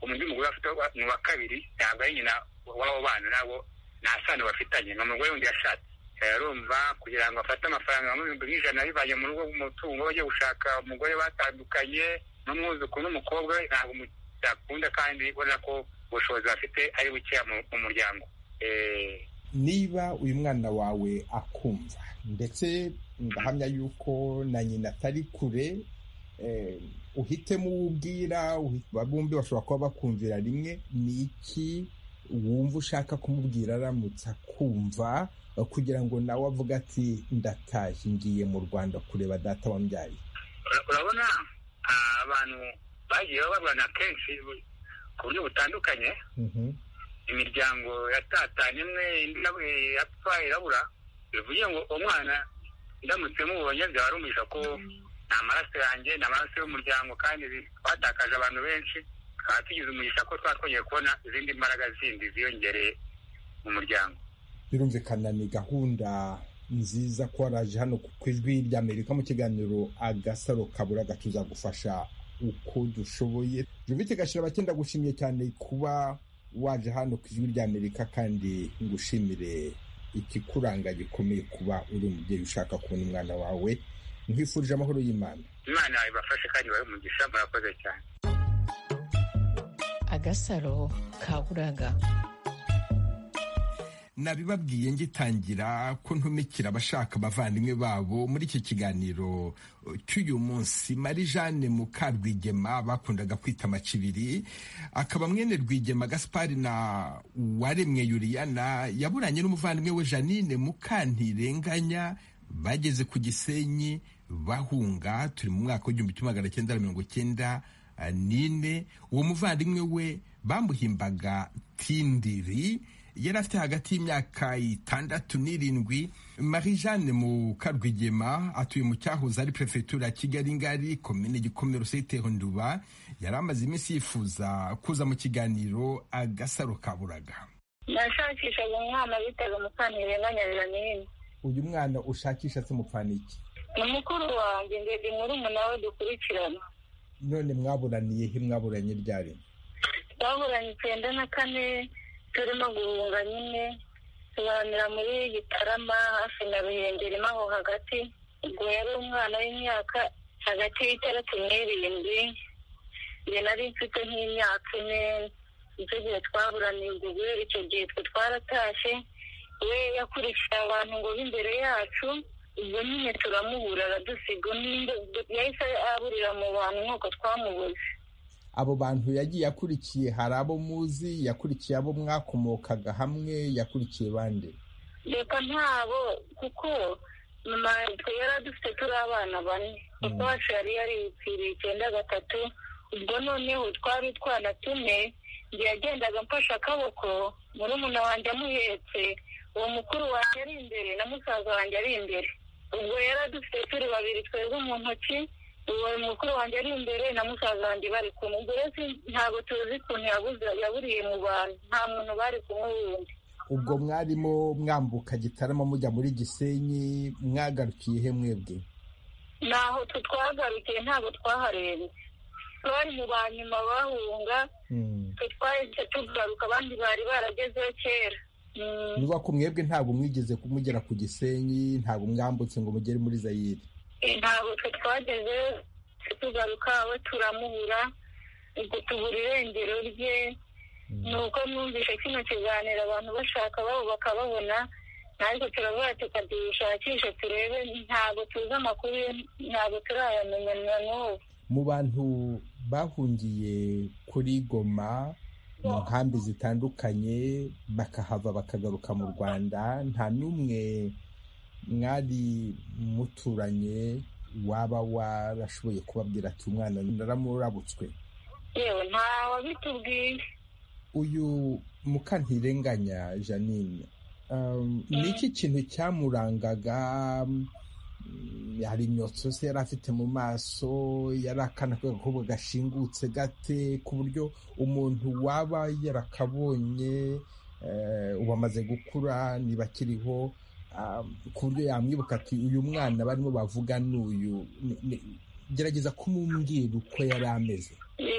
undi mugore afite ni wa kabiri ntabwo ari nyina w'abo bana nabo nta sano bafitanye ni umugore wundi yashatse arumva kugira ngo afate amafaranga ibihumbi nk'ijana bivanye mu rugo umutungo bajya gushaka umugore batandukanye n'umwuzukuru n'umukobwa we ntabwo byakunda kandi ubona ko ubushobozi bafite ari bukeya mu muryango niba uyu mwana wawe akumva ndetse ndahamya yuko na nyina atari kure uhitemo uwo ubwira bombi bashobora kuba bakumvira rimwe ni iki wumva ushaka kumubwira aramutse akumva kugira ngo nawe avuge ati ndataje ngiye mu rwanda kureba data wambyaye urabona abantu bagiye barwana kenshi ku buryo butandukanye imiryango yatatanye imwe yapfaye irabura bivuye ngo umwana ndamutse mubonye byaba rumuhisha ko nta maraso yanjye nta maraso y'umuryango kandi twatakaje abantu benshi tukaba tugize umugisha ko twaba twongeye kubona izindi mbaraga zindi ziyongereye mu muryango birumvikana ni gahunda nziza ko waraje hano ku ijwi ry'amerika mu kiganiro agasaro kaburaga tuzagufasha uko dushoboye jovite gashira abakenda gushimiye cyane kuba waje hano ku ijwi ry'amerika kandi ngushimire ikikuranga gikomeye kuba uri umubyeyi ushaka kubona umwana wawe nkwifurije amahoro y'imana imana ibafashe kandi babe umugisha murakoze cyane agasaro kaburaga nabibabwiye ngitangira ko ntumikira abashaka abavandimwe babo muri iki kiganiro cy'uyu munsi marie jeanne mukarwigema bakundaga kwita amacibiri akaba mwene rwigema gaspari na uwaremwe yuriyana yaburanye n'umuvandimwe we janine mukantirenganya bageze ku gisenyi bahunga turi mu mwaka w'igihumbi kimwe magana cyenda na mirongo cyenda n'ine uwo muvandimwe we bamuhimbaga tindiri yari afite hagati y'imyaka itandatu n'irindwi marie jeanne mukarwigema atuye mu cyahoze ari perefegitura ya kigali ngari komine gikomero site honduba yari amaze iminsi yifuza kuza mu kiganiro agasaro kaburaga nashakishaga umwana bitaga mukanire nganyarira n'ibindi uyu mwana ushakisha se mupfana iki ni mukuru wanjye ndende murumuna we dukurikirana none mwaburaniye he mwaburanye ryari twaburanye icyenda na kane turimo guhunga nyine tubanira muri gitarama hafi na ruhengeri aho hagati ubwo yari umwana w'imyaka hagati y'itandatu n'irindwi njye nari mfite nk'imyaka ine nicyo gihe twaburaniye ubwo guhera icyo gihe twe twaratashye we yakurikiye abantu ngo b'imbere yacu ubwo nyine turamubura aradusiga yahise aburira mu bantu nk'uko twamubuze abo bantu yagiye akurikiye hari abo muzi yakurikiye abo mwakomokaga hamwe yakurikiye bande reka ntabo kuko mama twe yari adufite turi abana bane kuko wacu yari yariyitiriye icyenda gatatu ubwo noneho twari utwana tune igihe yagendaga amfashe akaboko murumuna wanjye amuhetse uwo mukuru wanjye ari imbere na musaza wanjye ari imbere ubwo yari adufite turi babiri twebwe mu ntoki uwo mukuru wanjye ari imbere na musaza wanjye bari kumwe ubwo rero ntabwo tuzi ukuntu yaburiye mu bantu nta muntu bari kumwe wundi ubwo mwarimo mwambuka gitarama mujya muri gisenyi mwagarukiye he mwebwe naho twe twagarukiye ntabwo twaharenze bari mu ba nyuma bahunga twe twahise tugaruka abandi bari baragezeho kera niba ku mwebwe ntabwo mwigeze kumugera ku gisenyi ntabwo mwambutse ngo mugere muri zayire ntabwo twe twageze tugaruka we turamubura ubwo tubura irengero rye ni uko mwumvishe kino kiganiro abantu bashaka babo bakababona natwe turavuga tukabishakisha turebe ntabwo tuzi amakuru ye ntabwo turayamenya na n'ubu mu bantu bahungiye kuri goma mu nkambi zitandukanye bakahava bakagaruka mu rwanda nta n'umwe mwari muturanye waba warashoboye kubabwira ati umwana naramurabutswe yewe wabitubwiye uyu mukantirenganya janine ni iki kintu cyamurangaga hari imyotsi yose yari afite mu maso yari akana k'agakobwa gashingutse gate ku buryo umuntu waba yarakabonye ubu amaze gukura niba akiriho ku buryo yamwibuka ati uyu mwana barimo bavuga n'uyu gerageza kumubwira uko yari ameze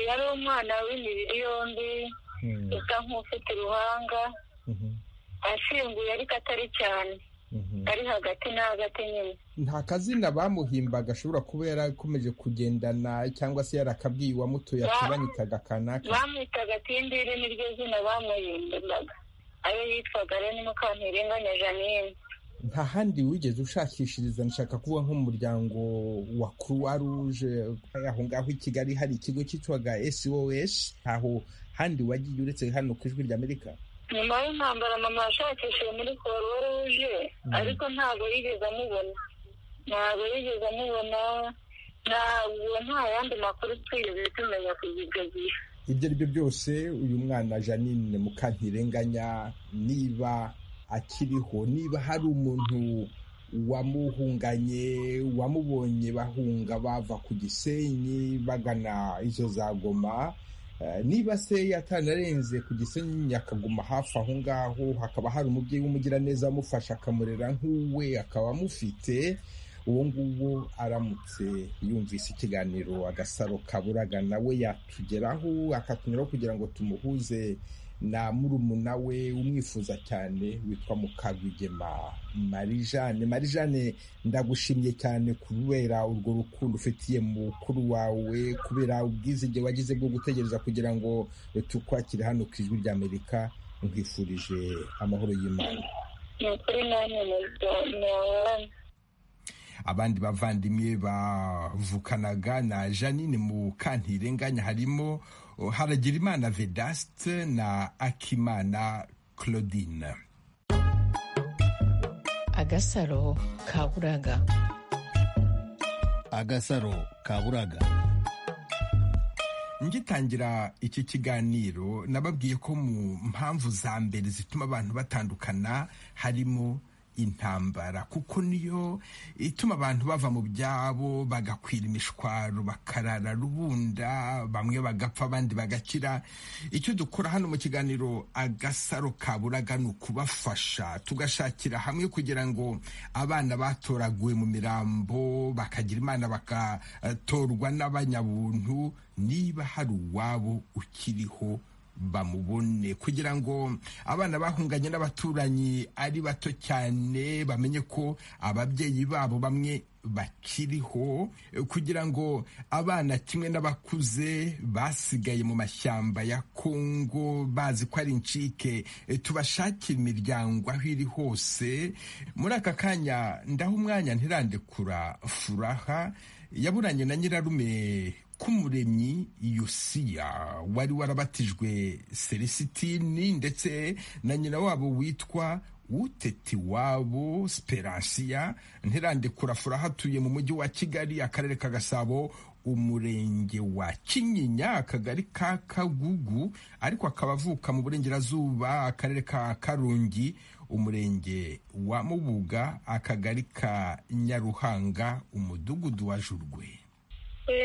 yari umwana w'imibiri yombi usa nk'ufite uruhanga ashinguye ariko atari cyane ari hagati na hagati nyine nta kazina bamuhimba gashobora kuba yarakomeje kugendana cyangwa se yarakabwiye uwamutuye ati banyitaga kanaka bamwitaga tindiri niryo zina bamuhimbaga ayo yitwaga rero ni mukantirenganya janine nta handi wigeze ushakishiriza nshaka kuba nk'umuryango wa croix rouge aho ngaho i kigali hari ikigo cyitwaga sos aho handi wagiye uretse hano ku ijwi ry'amerika nyuma y'intambara mama yashakishije muri croix rouge ariko ntabwo yigeze amubona ntabwo yigeze amubona ntabwo nta yandi makuru twigeze tumenya kugeza gihe ibyo ari byo byose uyu mwana janine mukantirenganya niba akiriho niba hari umuntu wamuhunganye wamubonye bahunga bava ku gisenyi bagana izo za goma niba se yatanarenze ku gisenyi akaguma hafi aho ngaho hakaba hari umubyeyi w'umugiraneza amufasha akamurera nk'uwe akaba amufite uwo nguwo aramutse yumvise ikiganiro agasaro kaburaga nawe yatugeraho akatunyuraho kugira ngo tumuhuze na murumuna we umwifuza cyane witwa mukagwigema marijane marijane ndagushimye cyane kubera urwo rukundo ufitiye mukuru wawe kubera ubwizige wagize bwo gutegereza kugira ngo tukwakire hano ku ijwi ry'amerika nkwifurije amahoro y'imana ni ukuri nanjye ni abandi bavandimwe bavukanaga na janine mu kantirenganya harimo haragirimana vedaste na akimana claudine agasaro kaburaga agasaro kaburaga ngitangira iki kiganiro nababwiye ko mu mpamvu za mbere zituma abantu batandukana harimo intambara kuko niyo ituma abantu bava mu byabo bagakwira imishwaro bakarara rubunda bamwe bagapfa abandi bagakira icyo dukora hano mu kiganiro agasaro kaburaga ni ukubafasha tugashakira hamwe kugira ngo abana batoraguwe mu mirambo bakagira imana bagatorwa n'abanyabuntu niba hari uwabo ukiriho bamubone kugira ngo abana bahunganye n'abaturanyi ari bato cyane bamenye ko ababyeyi babo bamwe bakiriho kugira ngo abana kimwe n'abakuze basigaye mu mashyamba ya kongo bazi ko ari incike tubashakira imiryango aho iri hose muri aka kanya ndaho umwanya ntirandekura furaha yaburanye na nyirarume k'umuremyi yosiya wari warabatijwe selisitini ndetse na nyina wabo witwa uteti wabo siperansiya ntirandekura furaha atuye mu mujyi wa kigali akarere ka gasabo umurenge wa kinyinya akagari ka kagugu ariko akaba avuka mu burengerazuba akarere ka karongi umurenge wa mubuga akagari ka nyaruhanga umudugudu wa jurwe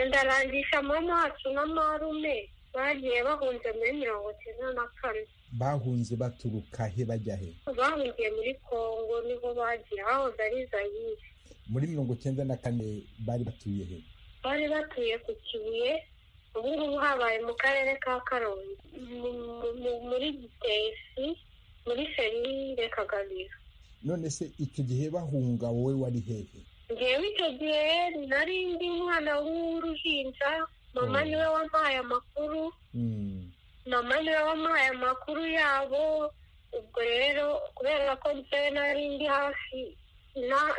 ndarangisha mama na marume bagiye bahunze muri mirongo icyenda na kane bahunze baturuka he bajya he bahungiye muri kongo niho bagiye hahoze ari zayire muri mirongo icyenda na kane bari batuye he bari batuye ku kibuye ubu ngubu habaye mu karere ka karongi muri gitesi muri ferire kagabiro none se icyo gihe bahunga wowe wari hehe ngewe icyo gihe nari ndi mwana w'uruhinja mama niwe wampaye amakuru mama niwe wampaye amakuru yabo ubwo rero kubera ko ngewe nari ndi hafi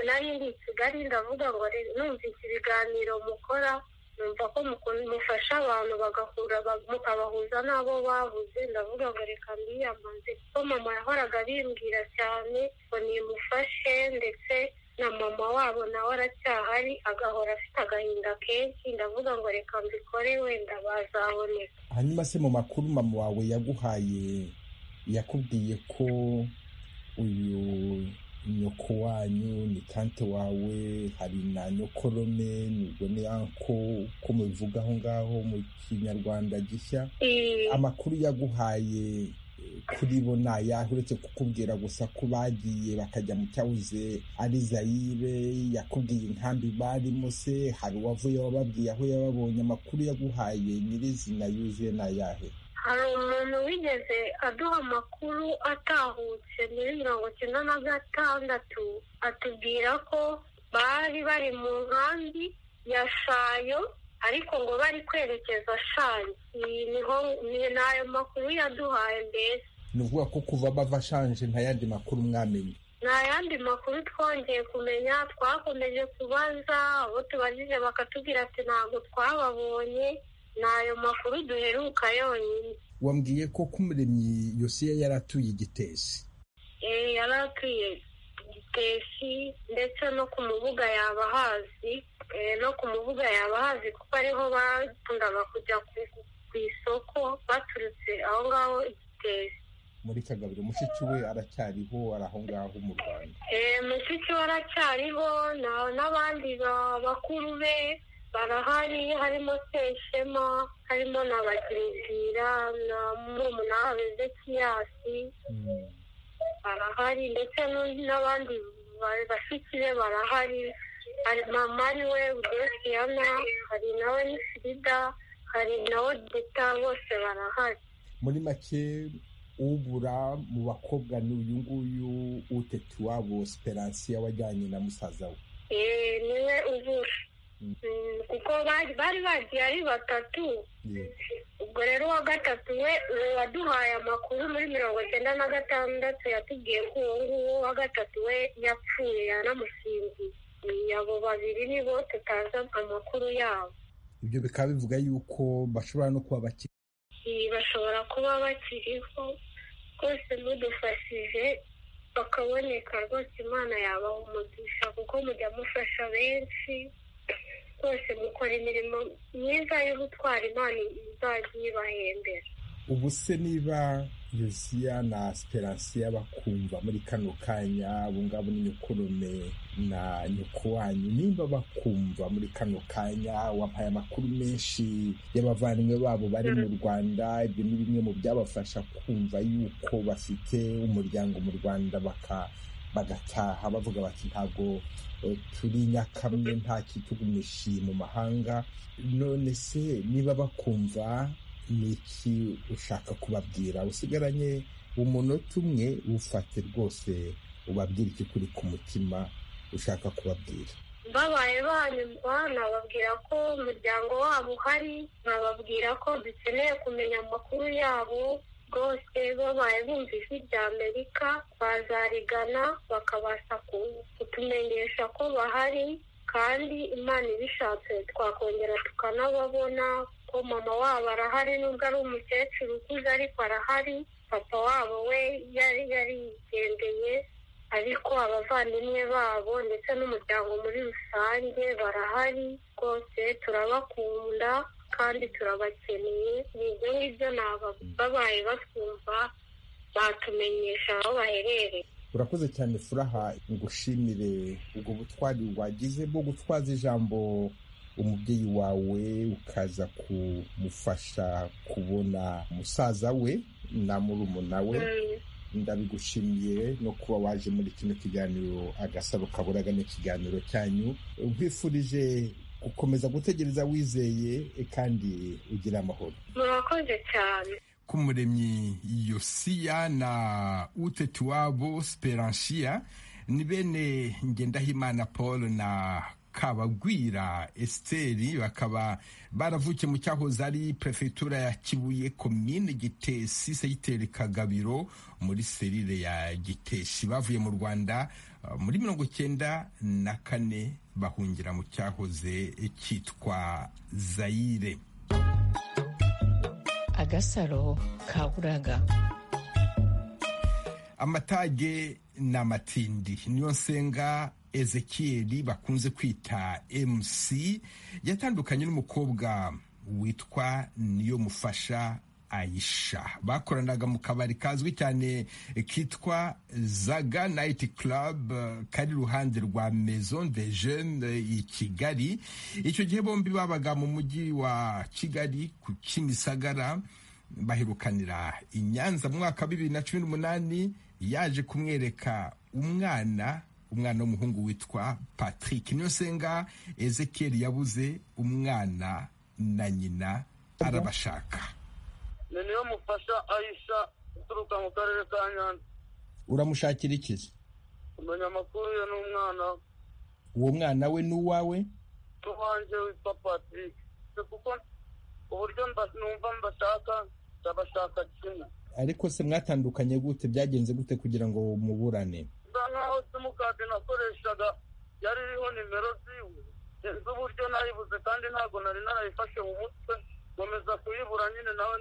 nari ndi i kigali ndavuga ngo numvise ibiganiro mukora numva ko mufasha abantu bagahura mukabahuza n'abo babuze ndavuga ngo reka mbiyamaze kuko mama yahoraga bimbwira cyane ngo nimufashe ndetse na mama wabo nawe aracyahari agahora afite agahinda kenshi ndavuga ngo reka mbikore wenda bazaboneka hanyuma se mu makuru mama wawe yaguhaye yakubwiye ko uyu nyoko wanyu ni tante wawe hari na nyokorome nubwo ni anko uko mubivuga aho ngaho mu kinyarwanda gishya amakuru yaguhaye kuri bo ni ayahe uretse kukubwira gusa ko bagiye bakajya mu cyahoze ari zayire yakubwiye inkambi barimo se hari uwavuye wababwiye aho yababonye amakuru yaguhaye nyirizina yuzuye ni ayahe hari umuntu wigeze aduha amakuru atahutse muri mirongo icyenda na gatandatu atubwira ko bari bari mu nkambi ya shayo ariko ngo bari kwerekeza shanje niho ni ayo makuru yaduhaye mbese ni ukuvuga ko kuva bava shanje nta yandi makuru mwamenye nta yandi makuru twongeye kumenya twakomeje kubaza abo tubajije bakatubwira ati ntabwo twababonye ni ayo makuru duheruka yonyine wambwiye ko kumuremyi yosiya yari atuye igitesi yari atuye igitesi ndetse no ku mubuga yaba hazi no ku mubuga yaba hazi kuko ariho bakundaga kujya ku isoko baturutse aho ngaho igitesi muri kagabiro mushiki we aracyariho ari aho ngaho mu rwanda mushiki we aracyariho n'abandi bakuru be barahari harimo seshema harimo na bagiribwira na murumuna ezekiyasi barahari ndetse n'abandi bashiki be barahari hari mama ariwe udesiyana hari nawe n'ifirida hari nawe deta bose barahari muri make ubura mu bakobwa ni uyu nguyu utete iwabo siperansiya wajyanye na musaza we niwe ubura kuko bari bagiye ari batatu ubwo rero uwa gatatu we waduhaye amakuru muri mirongo icyenda na gatandatu yatubwiye ko uwo nguwo wa gatatu we yapfuye yanamusinziriye abo babiri nibo tutazi amakuru yabo ibyo bikaba bivuga yuko bashobora no kuba bakiri bashobora kuba bakiriho rwose mudufashije bakaboneka rwose imana yabaha umugisha kuko mujya mufasha benshi rwose mukora imirimo myiza yo gutwara imana izajya ibahembera ubu se niba yosiya na siperansiya bakumva muri kano kanya ngabo ni nyukurume na nyuku wanyu nimba bakumva muri kano kanya wampaye amakuru menshi y'abavandimwe babo bari mu rwanda ibyo ni bimwe mu byabafasha kumva yuko bafite umuryango mu rwanda baka bagataha bavuga bati ntabwo turi nyakamwe nta kitugumishije mu mahanga none se niba bakumva ni iki ushaka kubabwira usigaranye umunota umwe wufate rwose ubabwira icyo kuri ku mutima ushaka kubabwira babaye banyumva nababwira ko umuryango wabo uhari nababwira ko dukeneye kumenya amakuru yabo rwose babaye bumva ijwi rya amerika bazarigana bakabasha kutumenyesha ko bahari kandi imana ibishatse twakongera tukanababona ko mama wabo arahari nubwo ari umukecuru ukuze ariko arahari papa wabo we yari yarigendeye ariko abavandimwe babo ndetse n'umuryango muri rusange barahari rwose turabakunda kandi turabakeneye ni ibyo ngibyo babaye batwumva batumenyesha aho baherereye urakoze cyane furaha ngushimire ubwo butwari wagize bwo gutwaza ijambo umubyeyi wawe ukaza kumufasha kubona musaza we na murumuna we ndabigushimiye no kuba waje muri kino kiganiro agasaro kaburaga n'ikiganiro cyanyu nkwifurije gukomeza gutegereza wizeye kandi ugira amahoro murakoze cyane k'umuremyi yosiya na utetiwabo siperansiya ni bene ngendahimana paul na kabagwira esiteri bakaba baravukiye mu cyahoze ari perefegitura ya kibuye komine gitesi segiteri kagabiro muri serire ya giteshi bavuye mu rwanda muri mirongo icyenda na kane bahungira mu cyahoze cyitwa zayire agasaro kaburaga amatage n'amatindi niyo nsenga ezekiyeri bakunze kwita mc yatandukanye n'umukobwa witwa niyo mufasha ayisha bakoranaga mu kabari kazwi cyane kitwa zaga nayiti club kari iruhande rwa maison de jeune i kigali icyo gihe bombi babaga mu mujyi wa kigali ku kimisagara baherukanira i nyanza mu mwaka wa bibiri na cumi n'umunani yaje kumwereka umwana umwana w'umuhungu witwa patrick niyo senga ezekiel yabuze umwana na nyina arabashaka ni niyo mufasha ayisha uturuka mu karere ka nyanza uramushakira ikizi kumenya amakuru ye n'umwana we uwo mwana we n'uwawe n'uwanjye witwa patrick kuko uburyo numva mbashaka ndabashaka kimwe ariko se mwatandukanye gute byagenze gute kugira ngo muburane bisa nkaho simukadi nakoreshaga yari iriho nimero ziwe inzu uburyo nayibuze kandi ntabwo nari narayifashe mu mutwe nkomeza kuyibura nyine nawe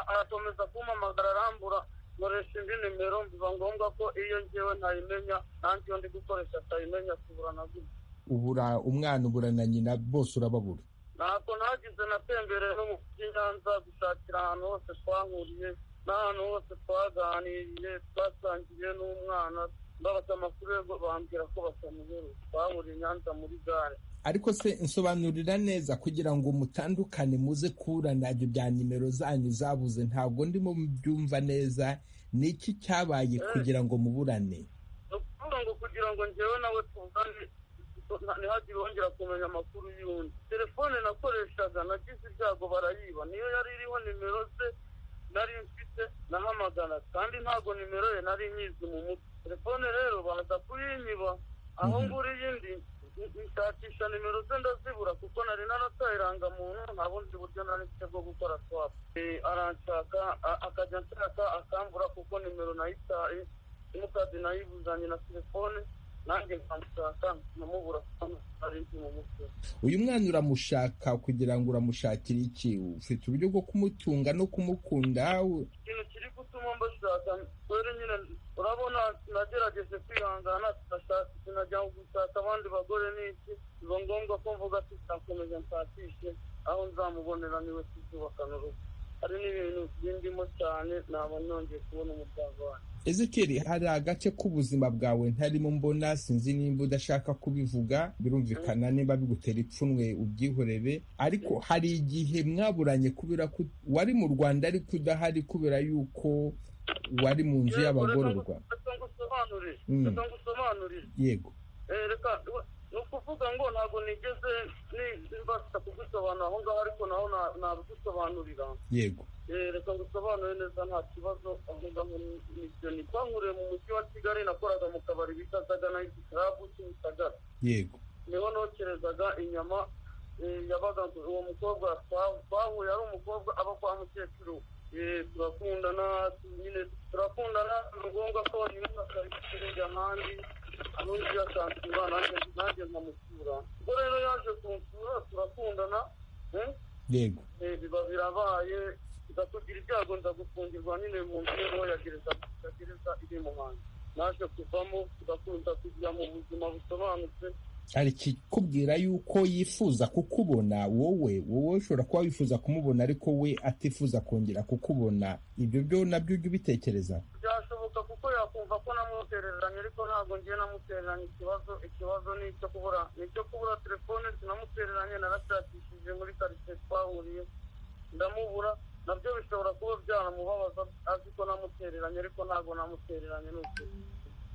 arakomeza kumpamagara arambura nkoresha indi nimero biba ngombwa ko iyo ngewe ntayimenya nanjye iyo ndi gukoresha atayimenya kubura na gutya ubura umwana ubura na nyina bose urababura ntabwo ntagize natembereye no mu by'inyanza gushakira ahantu hose twahuriye n'ahantu hose twaganiriye twasangiye n'umwana mbabaza amakuru yo bambwira ko batamuheruye twahuriye i nyanza muri gare ariko se nsobanurira neza kugira ngo mutandukane muze kurana ibyo bya nimero zanyu zabuze ntabwo ndimo byumva neza ni iki cyabaye kugira ngo muburane ni ukuvuga ngo kugira ngo ngewe nawe tuvugane ntihagire wongera kumenya amakuru y'undi telefone nakoreshaga nagize ibyago barayiba niyo yari iriho nimero ze nari mfite nahamagara kandi ntabwo nimero ye nari nyizi mu mutwe telefone rero baza kuyinyiba aho nguriye indi nshakisha nimero ze ndazibura kuko nari narataye irangamuntu nta bundi buryo nari mfite bwo gukora swapu aranshaka akajya nshaka akambura kuko nimero nayitaye simukadi nayibuzanye na telefone nanjye nkamushaka nkamubura kuko nari nzi mu mutwe uyu mwana uramushaka kugira ngo uramushakire iki ufite uburyo bwo kumutunga no kumukunda ikintu kiri gutuma mbashaka rero nyine urabona nagerageje kwihangana sinashaka sinajya gushaka abandi bagore n'iki biba ngombwa ko mvuga ati nzakomeza nshakishe aho nzamubonera niwe tuzubakana urugo hari n'ibintu bindimo cyane naba nongeye kubona umuryango wanjye ezekeri hari agace k'ubuzima bwawe ntarimo mbona sinzi nimba udashaka kubivuga birumvikana niba bigutera ipfunwe ubyihorere ariko hari igihe mwaburanye kubera ko wari mu rwanda ariko udahari kubera yuko wari mu nzu y'abagororwa reka ngusobanurire yego reka ni ukuvuga ngo ntabwo nigeze mbasha kugusobanura aho ngaho ariko naho nabigusobanurira yego reka ngusobanure neza nta kibazo aho ngaho nibyo ni twankuriye mu mujyi wa kigali nakoraga mu kabari bita nayiti karabu cy'imisagara yego niho nokerezaga inyama yabaga uwo mukobwa twahuye ari umukobwa aba kwa mukecuru turakundana nyine turakundana ni ngombwa ko nyuma akajya ahandi n'undi akansura nanjye nkamusura ubwo rero yaje kunsura turakundana yego biba birabaye tugira ibyago nza gufungirwa nyine mu nzu ntoya gereza gereza iri mu hantu naje kuvamo tugakunda kujya mu buzima busobanutse hari ikikubwira yuko yifuza kukubona wowe wowe ushobora kuba wifuza kumubona ariko we atifuza kongera kukubona ibyo byo nabyo ujya ubitekereza byashoboka kuko yakumva ko namutereranye ariko ntabwo ngiye namutereranye ikibazo ikibazo ni icyo kubura ni icyo kubura telefone sinamutereranye narashakishije muri karitsiye twahuriye ndamubura nabyo bishobora kuba byanamubabaza azi ko namutereranye ariko ntabwo namutereranye ni ukuri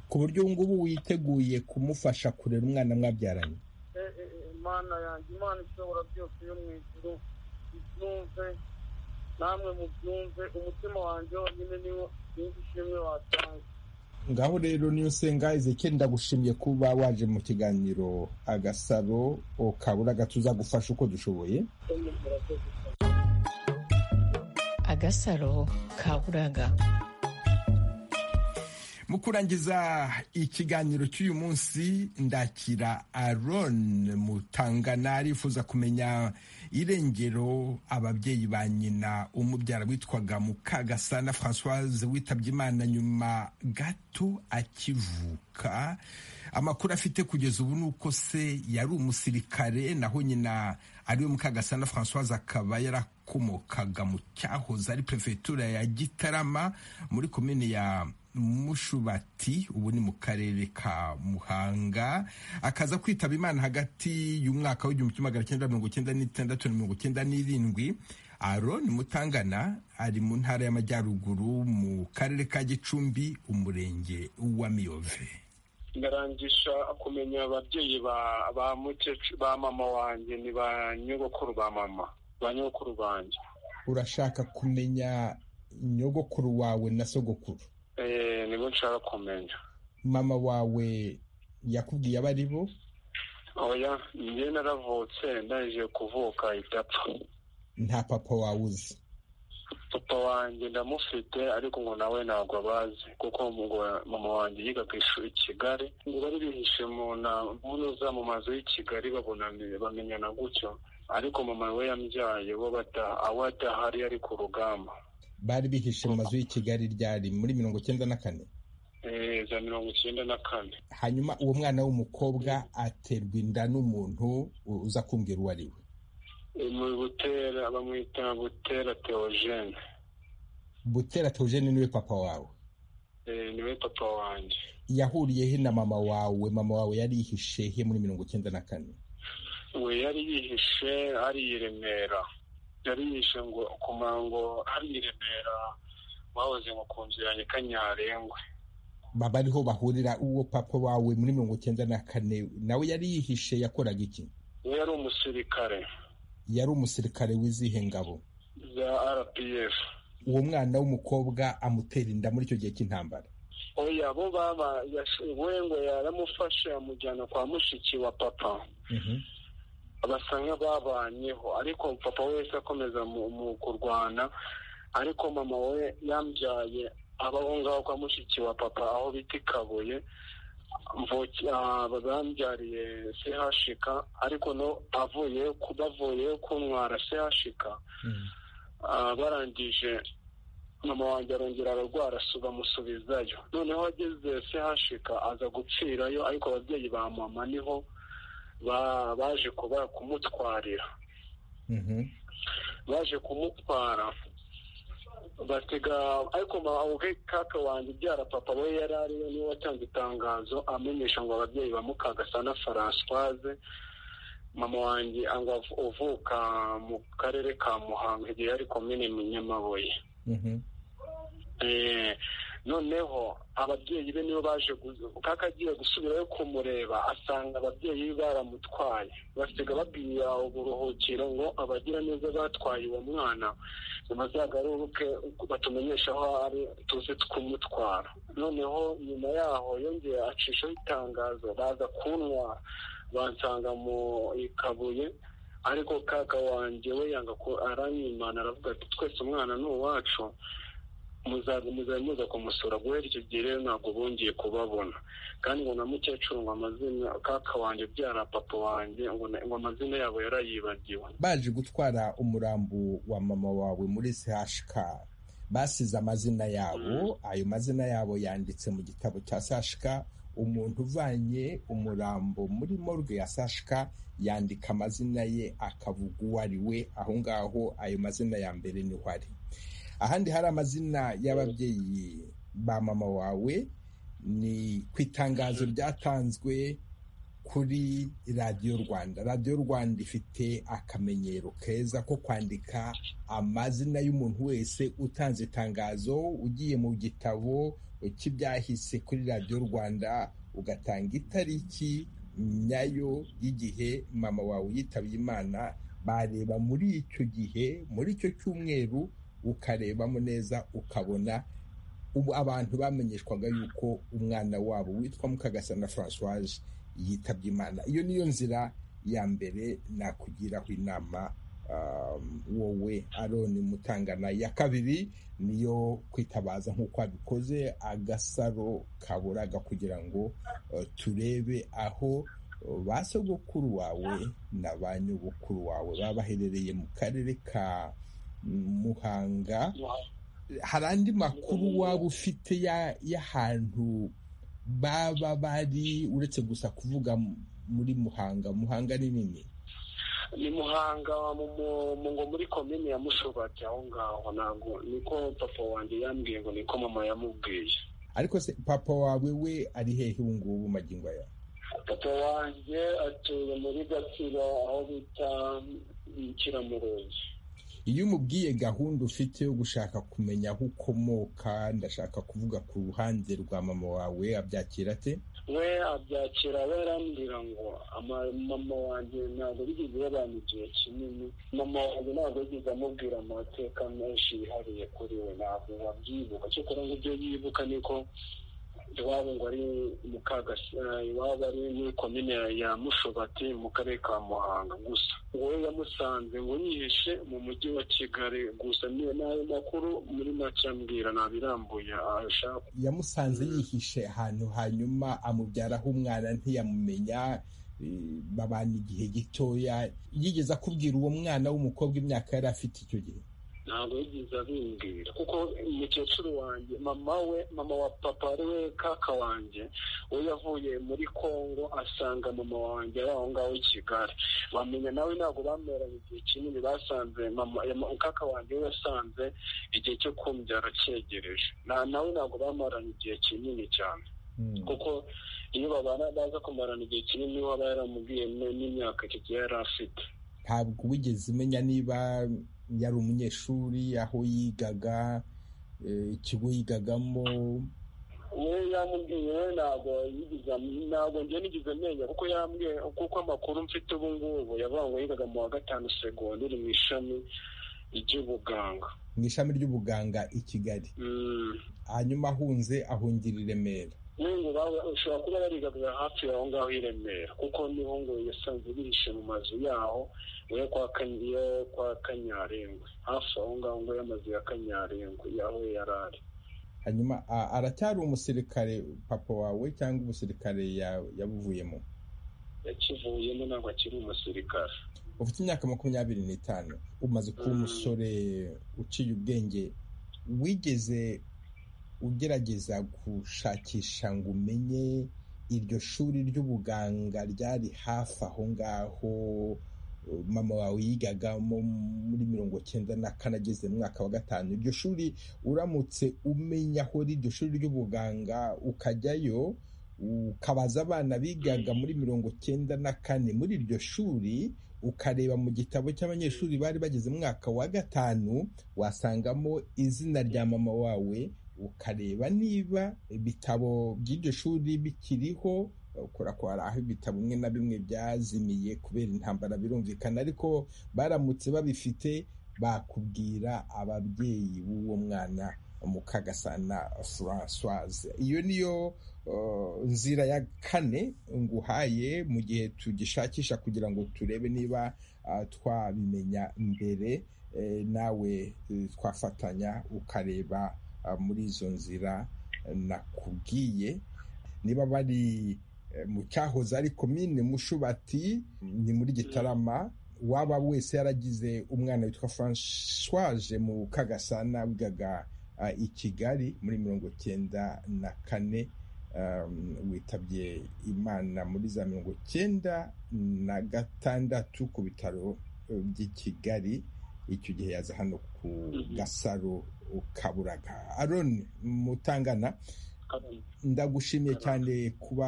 ku buryo ubu ngubu witeguye kumufasha kurera umwana mwabyaranye imana yanjye imana ishobora byose yo mu ijuru ibyumve namwe mubyumve umutima wanjye wonyine niwo sinzi ishimwe watanga ngaho rero niyo senga ezekeri ndagushimiye kuba waje mu kiganiro agasaro ukabura tuzagufasha uko dushoboye agasaro kaburaga mu kurangiza ikiganiro cy'uyu munsi ndakira aron mutangana arifuza kumenya irengero ababyeyi ba nyina umubyara witwaga mukagasana francoise witabye imana nyuma gato akivuka amakuru afite kugeza ubu ni uko se yari umusirikare naho nyina ariwe mukagasana francoise akaba yarakomokaga mu cyahoze ari perefegitura ya gitarama muri komini ya mushubati ubu ni mu karere ka muhanga akaza kwitaba imana hagati y'umwaka w'igihumbi kimwe magana cyenda mirongo cyenda n'itandatu na mirongo cyenda n'irindwi aroni mutangana ari mu ntara y'amajyaruguru mu karere ka gicumbi umurenge wa miyove ndarangisha kumenya ababyeyi ba mukecuru ba mama wanjye ni ba nyogokuru ba mama ba nyogokuru banjye urashaka kumenya nyogokuru wawe na sogokuru nibwo nshaka kumenya mama wawe yakubwiye abo ari bo oya njye naravutse ndangije kuvuka idapfa nta papa wawe uzi papa wanjye ndamufite ariko ngo nawe ntabwo abazi kuko mama wanjye yiga ku ishuri i kigali ngo bari bihishe mu ntuza mu mazu y'i kigali bamenyana gutyo ariko mama we yambyaye bo aho adahari ari ku rugamba bari bihishe mu mazu y'i kigali ryari muri mirongo icyenda na kane za mirongo icyenda na kane hanyuma uwo mwana w'umukobwa aterwa inda n'umuntu uza kumbwira uwo ari we mu butera bamwita butera teogene butera teogene niwe papa wawe niwe papa wanjye yahuriye he na mama wawe mama wawe yari yihishe he muri mirongo icyenda na kane we yari yihishe ari i remera yari yihishe ngo ku murongo ari i remera bahoze ngo ku nzu ya nyakanyarengwe baba ariho bahurira uwo papa wawe muri mirongo icyenda na kane nawe yari yihishe yakoraga iki we yari umusirikare yari umusirikare w'izihe ngabo za rpf uwo mwana w'umukobwa amutera inda muri icyo gihe cy'intambara oya bo baba we ngo yaramufashe amujyana kwa mushiki wa papa basa nk'ababanyeho ariko papa wese akomeza mu kurwana ariko mama we yambyaye abaho ngaho kwa mushiki wa papa aho bita i kabuye bambyariye sehashika ariko no avuye bavuye kuntwara sehashika barangije mama wanjye arongera ararwara bamusubizayo noneho ageze sehashika aza gupfirayo ariko ababyeyi ba mama niho baje kumutwarira baje kumutwara batega ariko ubwe kaka wanjye ubyara papa we yari ariwe niwe watanze itangazo amenyesha ngo ababyeyi ba mukagasa na francoise mama wanjye uvuka mu karere ka muhanga igihe yari komine nyamabuye noneho ababyeyi be nibo baje kaka agiye gusubirayo kumureba asanga ababyeyi be baramutwaye basiga babwira uburuhukiro ngo abagira neza batwaye uwo mwana bazagaruke batumenyeshe aho ari tuze kumutwara noneho nyuma yaho yongeye acishaho itangazo baza kuntwara bansanga mu ikabuye ariko kaka wanjye we yanga ko aranyimana aravuga ati twese umwana ni uwacu muzaza muza kumusura guhera icyo gihe rero ntabwo bongeye kubabona kandi ngo na mukecuru ngo amazina kaka wanjye ubyara papa wanjye ngo amazina yabo yarayibagiwe baje gutwara umurambo wa mama wawe muri chk basize amazina yabo ayo mazina yabo yanditse mu gitabo cya chk umuntu uvanye umurambo muri morgue ya chk yandika amazina ye akavuga uwo ari we aho ngaho ayo mazina ya mbere niho ari ahandi hari amazina y'ababyeyi ba mama wawe ni ku itangazo ryatanzwe kuri radiyo rwanda radiyo rwanda ifite akamenyero keza ko kwandika amazina y'umuntu wese utanze itangazo ugiye mu gitabo cy'ibyahise kuri radiyo rwanda ugatanga itariki nyayo y'igihe mama wawe yitabye imana bareba muri icyo gihe muri icyo cyumweru ukarebamo neza ukabona ubu abantu bamenyeshwaga yuko umwana wabo witwa mukagasa na francoise yitabye imana iyo niyo nzira ya mbere nakugiraho inama wowe aroni mutangana ya kabiri niyo kwitabaza nk'uko abikoze agasaro kaburaga kugira ngo turebe aho ba sogokuru wawe na ba nyogokuru wawe baba baherereye mu karere ka muhanga hari andi makuru waba ufite y'ahantu baba bari uretse gusa kuvuga muri muhanga muhanga ni nini ni muhanga ngo muri komini ya mushobati aho ngaho ntabwo niko papa wanjye yambwiye ngo niko mama yamubwiye ariko se papa wawe we ari hehe ubu ngubu magingo aya papa wanjye atuye muri gatsibo aho bita ikiramurenzi iyo umubwiye gahunda ufite yo gushaka kumenya aho ukomoka ndashaka kuvuga ku ruhande rwa mama wawe abyakira ate we abyakira we arambwira ngo mama wanjye ntabwo bigeze babana igihe kinini mama wanjye ntabwo yigeze amubwira amateka menshi yihariye kuri we ntabwo wabyibuka cyokora ngo ibyo yibuka niko iwabo ngo ari iwabo ari muri komine ya mushobati mu karere ka muhanga gusa wowe yamusanze ngo yihishe mu mujyi wa kigali gusa n'ayo makuru muri make ambwira ntabirambuye ashaka yamusanze yihishe ahantu hanyuma amubyaraho umwana ntiyamumenya babana igihe gitoya yigeze akubwira uwo mwana w'umukobwa imyaka yari afite icyo gihe ntabwo yigeze abimbwira kuko umukecuru wanjye mama we mama wa papa ari we kaka wanjye we yavuye muri congo asanga mama wanjye ari aho ngaho i kigali bamenya nawe ntabwo bameranye igihe kinini basanze kaka wanjye we yasanze igihe cyo kumbyara cyegereje nawe ntabwo bamaranye igihe kinini cyane kuko iyo babana baza kumarana igihe kinini waba yaramubwiye n'imyaka kigiye yari afite ntabwo wigeze umenya niba yari umunyeshuri aho yigaga ikigo yigagamo we yamubwiye ntabwo ntabwo njye nigeze amenya kuko yambwiye kuko amakuru mfite ubu ngubu yavuga ngo yigaga mu wa gatanu segonderi mu ishami ry'ubuganga mu ishami ry'ubuganga i kigali hanyuma ahunze ahungira i remera n'ubu ushobora kuba barigaga hafi aho ngaho i remera kuko niho ngo yasanze bihishe mu mazu yaho yo kwa kanyarengwe hafi aho ngaho ngo y'amazu ya kanyarengwe yaho yari ari hanyuma aracyari umusirikare papa wawe cyangwa umusirikare yabuvuyemo yakivuyemo ntabwo akiri umusirikare ufite imyaka makumyabiri n'itanu umaze kuba umusore uciye ubwenge wigeze ugerageza gushakisha ngo umenye iryo shuri ry'ubuganga ryari hafi aho ngaho mama wawe yigagamo muri mirongo cyenda na kane ageze mu mwaka wa gatanu iryo shuri uramutse umenya aho iryo shuri ry'ubuganga ukajyayo ukabaza abana bigaga muri mirongo cyenda na kane muri iryo shuri ukareba mu gitabo cy'abanyeshuri bari bageze mu mwaka wa gatanu wasangamo izina rya mama wawe ukareba niba ibitabo by'iryo shuri bikiriho ukora ko hari aho ibitabo bimwe na bimwe byazimiye kubera intambara birumvikana ariko baramutse babifite bakubwira ababyeyi b'uwo mwana mukagasana francoise iyo niyo nzira ya kane nguhaye mu gihe tugishakisha kugira ngo turebe niba twabimenya mbere nawe twafatanya ukareba muri izo nzira nakubwiye niba bari mu cyahoze ari komine mushubati ni muri gitarama waba wese yaragize umwana witwa francoise mu kagasana wigaga i kigali muri mirongo cyenda na kane witabye imana muri za mirongo cyenda na gatandatu ku bitaro by'i kigali icyo gihe yaza hano ku gasaro kaburaga aroni mutangana ndagushimiye cyane kuba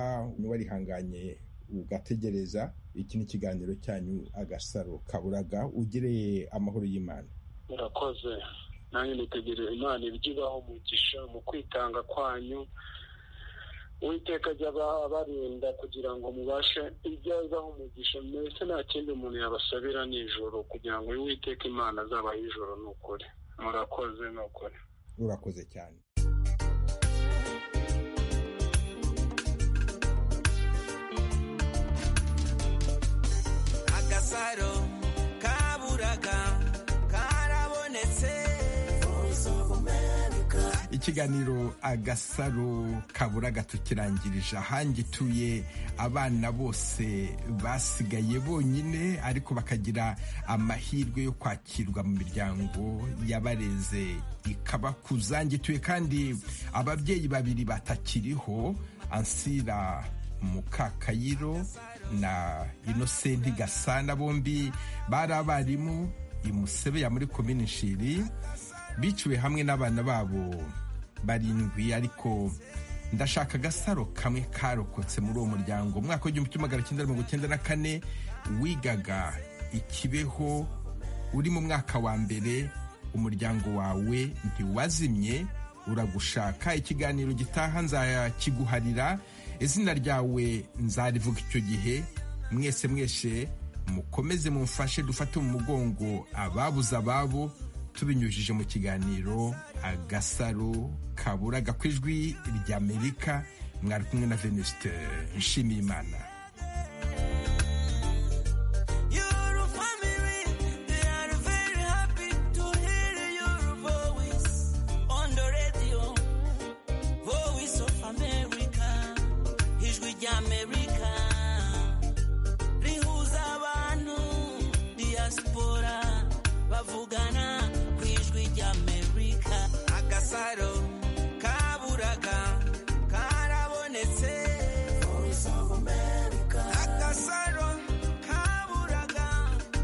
warihanganye ugategereza iki ni ikiganiro cyanyu agasaro kaburaga ugereye amahoro y'imana murakoze nanjye nitegereza imana ibyo ibaho umugisha mu kwitanga kwanyu uwiteka ajya abarinda kugira ngo mubashe ibyo azaho umugisha mbese nta kindi umuntu yabasabira nijoro kugira ngo uwiteka imana azabaho ijoro ni ukuri murakoze ni ukuri urakoze cyane agasaro kaburaga karabonetse ikiganiro agasaro kaburaga tukirangirije ahangituye abana bose basigaye bonyine ariko bakagira amahirwe yo kwakirwa mu miryango yabareze ikabakuza ngituye kandi ababyeyi babiri batakiriho ansira mukakayiro na inosenti gasana bombi bari abarimu imusebeye muri komini nshiri biciwe hamwe n'abana babo barindwi ariko ndashaka agasaro kamwe karokotse muri uwo muryango umwaka w'igihumbi kimwe magana cyenda mirongo icyenda na kane wigaga ikibeho uri mu mwaka wa mbere umuryango wawe ntiwazimye uragushaka ikiganiro gitaha nzakiguharira izina ryawe nzarivuga icyo gihe mwese mwese mukomeze mumfashe dufate mu mugongo ababuze ababo tubinyujije mu kiganiro agasaro kaburaga ku ijwi ry'amerika mwari kumwe na venuste nshimiyimana